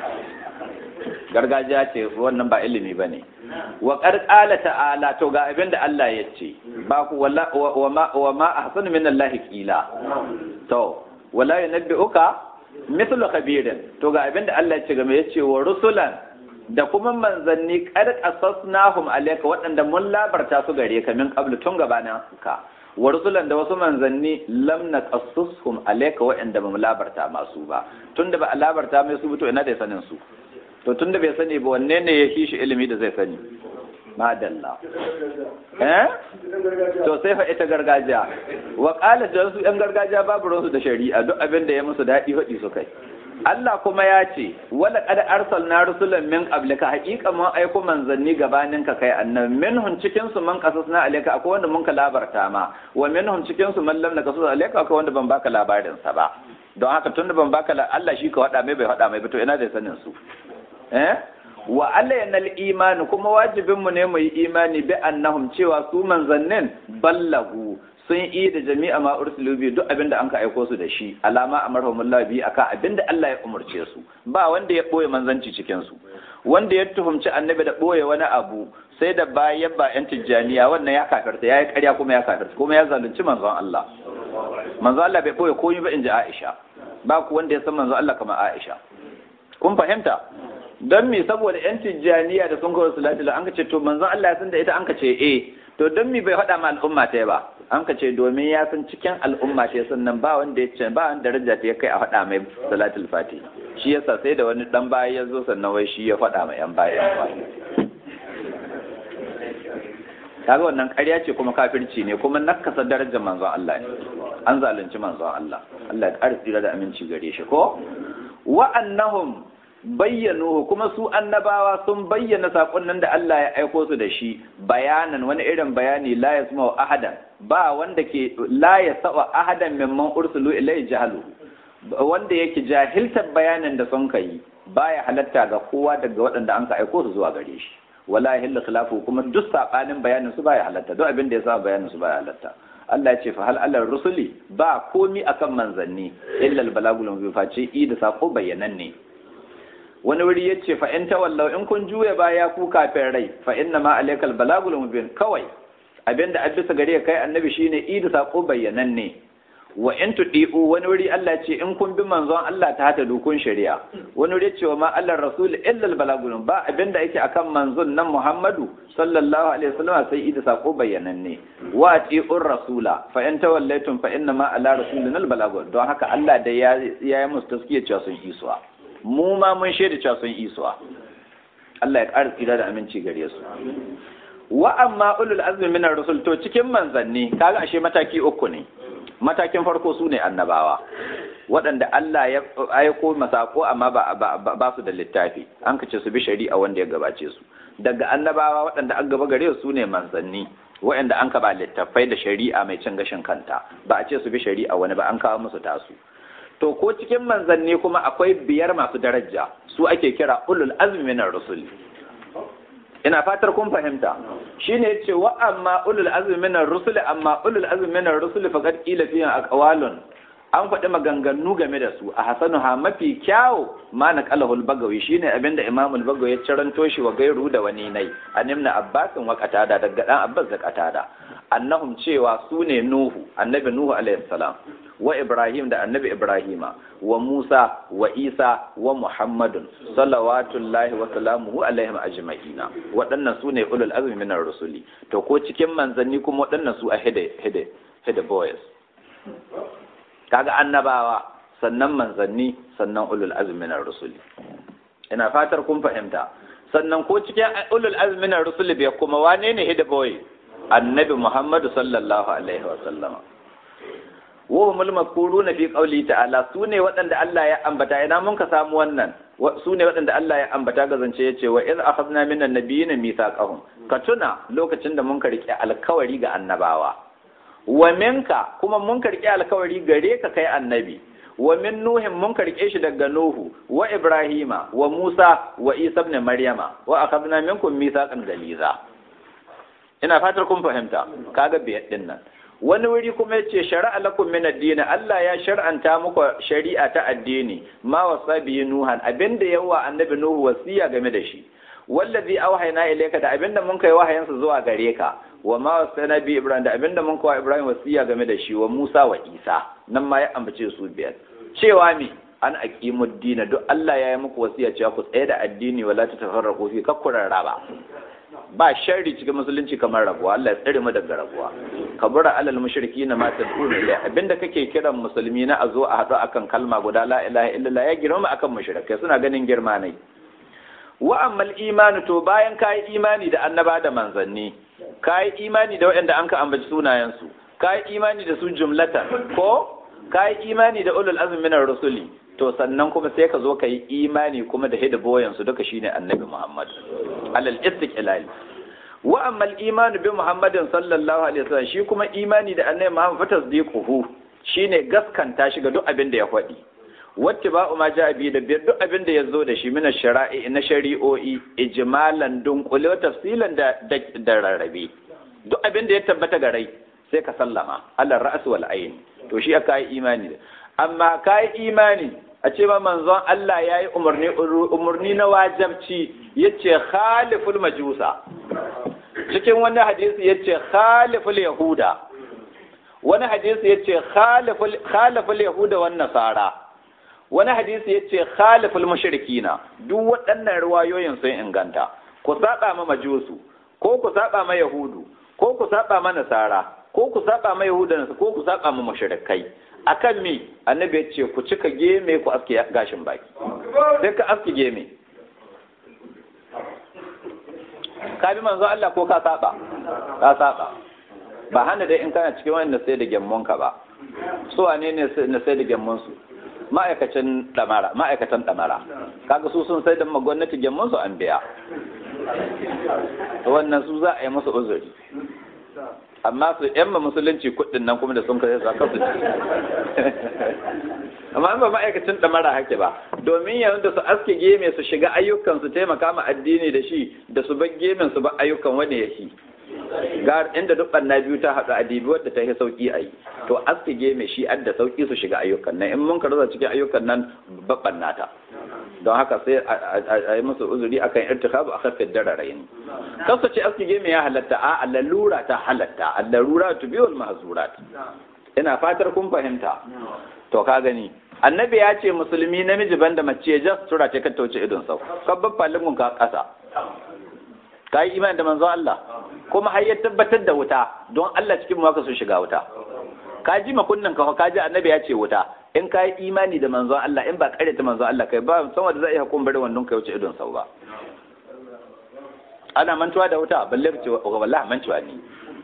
A: gargajiya ce wannan ba ilimi ba ne wa ƙarƙala ta'ala to ga abin da Allah ya ce ba ku wa ma a hasanu min Allah ƙila to wala yunabbi'uka mithlu khabirin to ga abin da Allah ya ce game ya ce wa rusulan da kuma manzanni qad qasasnahum alayka waɗanda mun labarta su gare ka min qablu tun gabanin ka wa rusulan da wasu manzanni lam naqassushum alayka waɗanda ba mu labarta masu ba tunda ba a labarta mai su to ina da sanin su to tunda bai sani ba wanne ne ya shi ilimi da zai sani madalla eh to sai fa ita gargajiya wa qala da su yan gargajiya babu ruwansu da shari'a duk abin da ya musu daɗi faɗi su kai Allah kuma ya ce wala qad arsalna rusulan min qablika haqiqa mun aiko manzanni gabanin ka kai annabi minhum cikin su man qasasna alayka akwai wanda mun ka labarta ma wa minhum cikin su man lam naqasus alayka akwai wanda ban baka labarin sa ba don haka tunda ban baka Allah shi ka wada mai bai wada mai ba to ina da sanin su eh wa alayyana imani kuma wajibin mu ne mu yi imani bi annahum cewa su manzannin ballagu sun yi da jami'a ma ursilu bi duk abinda an ka aiko su da shi alama amarhumullah bi akan abinda Allah ya umurce su ba wanda ya boye manzanci cikin su wanda ya tuhumci annabi da boye wani abu sai da bayan ba yan tijjaniya wannan ya kafirta yayi ƙarya kuma ya kafirta kuma ya zalunci manzon Allah manzon Allah bai boye komai ba inji Aisha ba ku wanda ya san manzon Allah kamar Aisha kun fahimta don me saboda yan tijjaniya da sun kawo salatu an ka ce to manzon Allah ya san da ita an ka ce eh to don me bai faɗa ma al'umma ta ba an ka ce domin ya san cikin al'umma ta sannan ba wanda ya ce ba wanda daraja ta ya kai a faɗa mai salatul fati shi yasa sai da wani dan baya ya zo sannan wai shi ya faɗa ma yan baya kaga wannan ƙarya ce kuma kafirci ne kuma nakasa darajar manzon Allah ne an zalunci manzon Allah Allah ya ƙara tsira da aminci gare shi ko wa annahum bayyanu kuma su annabawa sun bayyana sakonnin da Allah ya aiko su da shi bayanan wani irin bayani la yasma'u ahadan ba wanda ke la yasma'u ahadan mimman ursulu ilai jahalu wanda yake jahiltar bayanin da sun kai baya halatta ga kowa daga waɗanda an ka aiko su zuwa gare shi wala yahillu khilafu kuma duk sabanin bayanin su baya halatta duk abin da ya sa bayanin su baya halatta Allah ya ce fa hal alal rusuli ba komi akan manzanni illa al balagul mubin face i da sako bayanan ne wani wuri ya ce fa in tawallau in kun juya baya ku kafin rai fa inna ma alaikal balagul mubin kawai abinda an bisa gare kai annabi shine i da sako bayanan ne wa in tudi'u wani wuri Allah ce in kun bi manzon Allah ta hata dukun shari'a wani wuri ce wa ma Allah rasul illa al balagul ba abinda yake akan manzon nan Muhammadu sallallahu alaihi wasallam sai ida sako bayyananne wa ati'ur rasula fa in tawallaytum fa inna ma ala rasulina al balagul don haka Allah da ya ya musu taskiya cewa sun isuwa mu ma mun shaida cewa sun isuwa Allah ya ƙara tsira da aminci gare su wa amma ulul azmi minar rusul to cikin manzanni kaga ashe mataki uku ne matakin farko su ne annabawa waɗanda Allah ya aiko masako amma ba su da littafi an kace su bi shari'a wanda ya gabace su daga annabawa waɗanda an gaba gare su ne manzanni waɗanda an ka ba littafai da shari'a mai cin gashin kanta ba a ce su bi shari'a wani ba an kawo musu tasu to ko cikin manzanni kuma akwai biyar masu daraja su ake kira ulul azmi minar rusul ina fatar kun fahimta shine yace wa amma ulul azmi minar rusul amma ulul azmi minar rusul faqad qila fihi aqwalun an faɗi maganganu game da su a hasanuha mafi kyawu ma na qalahul bagawi shine abinda imam al-bagawi ya ciranto shi wa gairu da wani nai animna abbasin wa qatada daga dan abbas da qatada annahum cewa su ne nuhu annabi nuhu alaihi salam wa Ibrahim da annabi Ibrahima wa Musa wa Isa wa Muhammadun salawatullahi wa salamuhu alaihim ajma'ina waɗannan su ne ulul azmi minar rusuli to ko cikin manzanni kuma waɗannan su a hide hide hide boys kaga annabawa sannan manzanni sannan ulul azmi minar rusuli ina fatar kun fahimta sannan ko cikin ulul azmi minar rusuli bai kuma wane ne hide boy annabi Muhammadu sallallahu alaihi wa sallama wahumul mazkuruna fi qawli ta'ala sune waɗanda Allah ya ambata ina mun ka samu wannan sune waɗanda Allah ya ambata ga zance yace wa iz akhadna minan nabiyina mithaqahum ka tuna lokacin da mun ka rike alkawari ga annabawa wa minka kuma mun ka rike alkawari gare ka kai annabi wa min nuhin mun ka rike shi daga nuhu wa ibrahima wa musa wa isa ibn maryama wa akhadna minkum mithaqan galiza ina fatar kun fahimta kaga biyar din nan wani wuri kuma ya ce shari'a lakum min addini Allah ya shar'anta muku shari'a ta addini ma wasa biyi nuhan abinda yawa annabi nuhu wasiya game da shi wallazi auhayna ilayka da abinda mun kai wahayansa zuwa gare ka wa ma wasana bi ibrahim da abinda mun kai ibrahim wasiya game da shi wa musa wa isa nan ma ya ambace su biyar cewa me an aqimud dina duk Allah ya yi muku wasiya cewa ku tsaye da addini wala tatafarraqu fi kakkurar raba ba sharri cikin musulunci kamar rabuwa Allah ya tsare mu daga rabuwa kabura alal mushriki na ma tad'una ila abinda kake kiran musulmi na a zo a haɗu akan kalma guda la ilaha illallah ya girma akan mushrikai suna ganin girma ne wa ammal imanu to bayan kai imani da annaba da manzanni kai imani da waɗanda an ka ambaci sunayen su kai imani da su jumlatan ko kai imani da ulul azmi minar rusuli to sannan kuma sai ka zo ka yi imani kuma da hida boyansu duka shine annabi Muhammad alal istiqlal wa amma al iman bi Muhammadin sallallahu alaihi wasallam shi kuma imani da annabi Muhammad fa tasdiquhu shine gaskanta shi ga duk abin da ya faɗi wacce ba ma ja bi da biyar duk abin da ya zo da shi mina shara'i na shari'o'i ijmalan dunkule tafsilan da da rarrabe duk abin da ya tabbata ga rai sai ka sallama alal ra's wal ayn to shi aka yi imani amma ka yi imani a ce ma manzon Allah ya yi umarni na wajabci ya ce khaliful majusa cikin wani hadisi ya ce khaliful yahuda wani hadisi ya ce khaliful yahuda wan nasara wani hadisi ya ce khaliful mushrikina duk waɗannan ruwayoyin sun inganta ku saba ma majusu ko ku saba ma yahudu ko ku saba ma nasara ko ku saba ma yahuda ko ku saba ma mushrikai akan mi annabi ya ce ku cika geme ku aske gashin baki sai ka aske geme ka bi manzo Allah ko ka saba ka saba ba hana dai in kana cikin wanda sai da gemmon ka ba su wane ne na sai da gemmon su ma'aikacin damara ma'aikatan damara kaga su sun sai da gwamnati gemmon su an biya wannan su za a yi musu uzuri amma su yamma musulunci kuɗin nan kuma da sun kai za su ci amma ba ma'aikacin ɗamara hake ba domin yanzu da su aske geme su shiga ayyukan su taimaka ma addini da shi da su bar gemen su ba ayyukan wani ya shi ga inda duk na biyu ta haɗu a dibi wadda ta yi sauƙi a yi to aske geme shi adda sauƙi su shiga ayyukan nan in mun karza cikin ayyukan nan babban nata don haka sai a yi musu uzuri akan irtikabu a kafin dararayin kasu ce aski geme ya halatta a lalura ta halatta a lalura tu biyul mahzurat ina fatar kun fahimta to ka gani annabi ya ce musulmi namiji banda mace jas tura ce ka tauce idon sau kabban falin ka kasa ka yi imani da manzo Allah kuma har ya tabbatar da wuta don Allah cikin mu ka so shiga wuta ka ji makunnan ka ka ji annabi ya ce wuta in ka yi imani da manzon Allah in ba kare ta manzon Allah kai ba san wanda zai iya hakun bari wannan kai wuce idon sau ba ana mantuwa da wuta balle ce wallahi mantuwa ne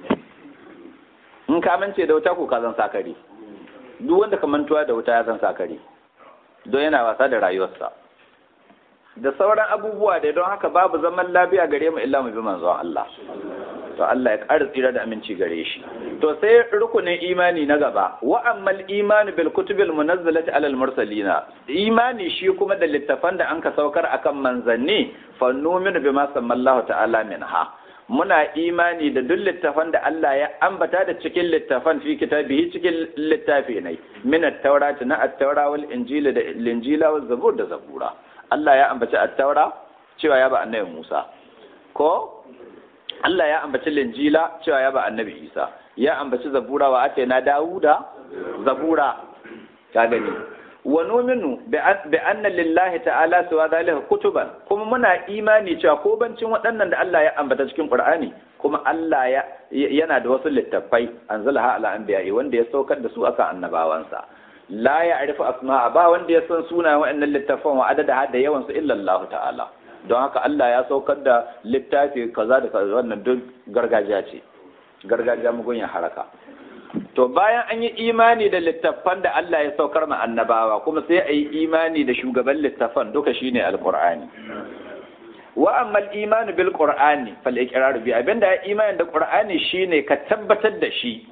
A: in ka mance da wuta ko ka zan sakari duk wanda ka mantuwa da wuta ya zan sakari don yana wasa da rayuwarsa da sauran abubuwa da don haka babu zaman lafiya gare mu illa mu bi manzon Allah to Allah ya ƙara tsira da aminci gare shi to sai rukunin imani na gaba wa ammal imanu bil kutubil munazzalati alal mursalina imani shi kuma da littafan da anka saukar akan manzanni fa numinu bima sammallahu ta'ala minha muna imani da duk littafan da Allah ya ambata da cikin littafan fi kitabihi cikin littafi ne min at-taurati na at-taura wal injila da linjila wal zabur da zabura Allah ya ambaci at-taura cewa ya ba annabi Musa ko Allah ya ambaci linjila cewa ya ba annabi Isa ya ambaci zabura wa ake na Dawuda zabura ka gani wa numinu bi anna lillahi ta'ala suwa zalika kutuban kuma muna imani cewa ko bancin waɗannan da Allah ya ambata cikin Qur'ani kuma Allah ya yana da wasu littattafai anzalaha ala anbiya'i wanda ya saukar da su akan annabawansa la ya'rifu asma'a ba wanda ya san sunayen waɗannan littattafan wa adada da yawan su illa Allah ta'ala don haka Allah ya saukar da littafi kaza da kaza wannan duk gargajiya ce gargajiya mugun haraka to bayan an yi imani da littattafan da Allah ya saukar ma annabawa kuma sai a yi imani da shugaban littattafan duka shine alqur'ani wa amma al-imanu bil qur'ani fal iqrar bi abinda ya imani da qur'ani shine ka tabbatar da shi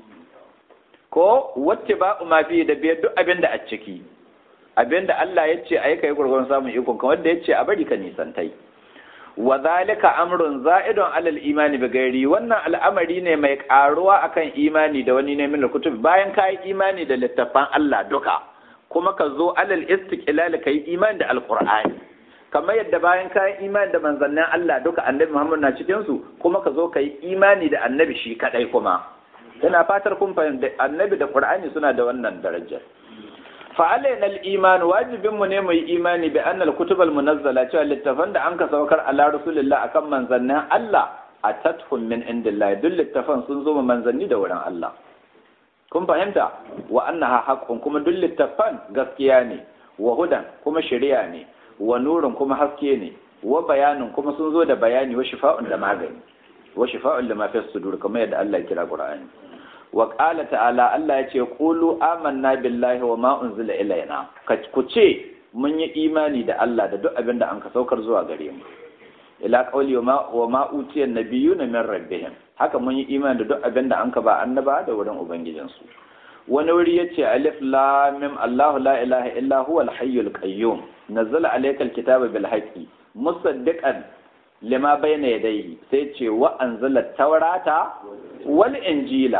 A: ko wacce ba ma fi da biyar duk abinda a ciki abinda Allah ya ce ayi kai gurgurun samun ikon kan wanda ya ce a bari ka nisantai wa zalika amrun za'idun alal imani bi gairi wannan al'amari ne mai karuwa akan imani da wani ne min kutub bayan ka yi imani da littafan Allah duka kuma ka zo alal istiqlal kai imani da alqur'ani kamar yadda bayan ka yi imani da manzannin Allah duka annabi Muhammad na cikin su kuma ka zo ka yi imani da annabi shi kadai kuma ina fatar kun fahimta annabi da qur'ani suna da wannan darajar fa'alaina al-iman wajibin mu ne mu yi imani bi annal kutubal munazzala cewa littafan da an ka saukar ala rasulillah akan manzannin Allah atathum min indillah duk littafan sun zo manzanni da wurin Allah kun fahimta wa annaha haqqun kuma duk littafan gaskiya ne wa hudan kuma shari'a ne wa nurun kuma haske ne wa bayanin kuma sun zo da bayani wa shifa'un da magani wa shifa'un lima fi sudur kamar yadda Allah ya kira Qur'ani wa ƙala ta'ala Allah ya ce ƙulu amanna billahi wa ma unzila ilaina ku ce mun yi imani da Allah da duk abin da an ka saukar zuwa gare mu ila qawli wa ma utiyan nabiyuna min rabbihim haka mun yi imani da duk abin da an ka ba annaba da wurin ubangijinsu wani wuri yace alif lam mim Allahu la ilaha illa huwa al-hayyul qayyum nazzala alaykal kitaba bil haqqi musaddiqan lima bayna yadayhi sai ce wa anzala tawrata wal injila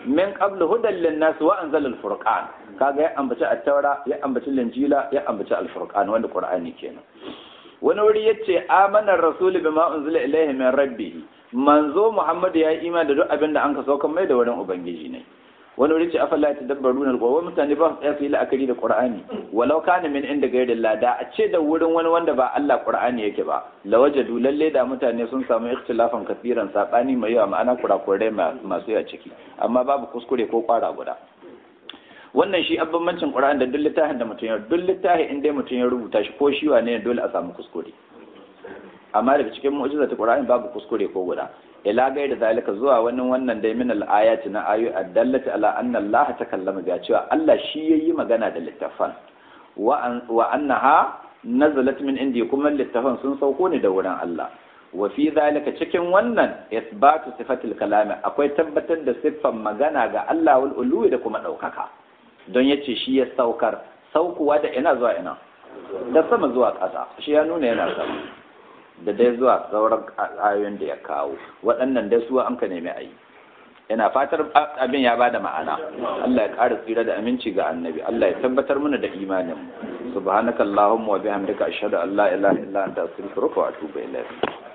A: min qablu hudan lin-nas wa anzala al-furqan kaga ya ambaci at-taura ya ambaci linjila ya ambaci al-furqan wanda qur'ani kenan wani wuri yace amana ar-rasul bima unzila ilayhi min rabbih manzo muhammad ya yi imani da duk abin da an ka sauka mai da wurin ubangiji ne wani wuri ce afala ta dabbaru na alƙawar mutane ba su yi la'akari da qur'ani walau kana min inda gairin lada a ce da wurin wani wanda ba Allah qur'ani yake ba lawajadu lalle da mutane sun samu ikhtilafan kafiran sabani mai yawa ma'ana kurakurai masu yawa ciki amma babu kuskure ko kwara guda wannan shi abbanmancin qur'ani da duk littafin da mutum ya duk littafin inda mutum ya rubuta shi ko shi wane dole a samu kuskure amma daga cikin mu'jizatu qur'ani babu kuskure ko guda ila gai da zalika zuwa wani wannan dai min al-ayati na ayu addallati ala anna Allah takallama ga cewa Allah shi yayi magana da littafan wa annaha nazalat min indi kuma littafan sun sauko ne da wurin Allah wa fi zalika cikin wannan isbatu sifatil kalami akwai tabbatar da siffan magana ga Allah wal uluwi da kuma daukaka don yace shi ya saukar saukuwa da ina zuwa ina da sama zuwa ƙasa shi ya nuna yana sama da dai zuwa sauran ayoyin da ya kawo waɗannan dai su an ka nemi a yi ina fatar abin ya bada ma'ana Allah ya ƙara tsira da aminci ga annabi Allah ya tabbatar mana da imanin mu subhanaka allahumma wa bihamdika ashhadu an la ilaha illa anta astaghfiruka wa atubu ilayk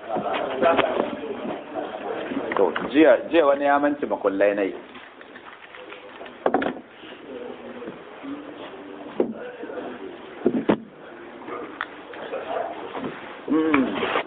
A: to jiya jiya wani ya manci makullai nai Mm.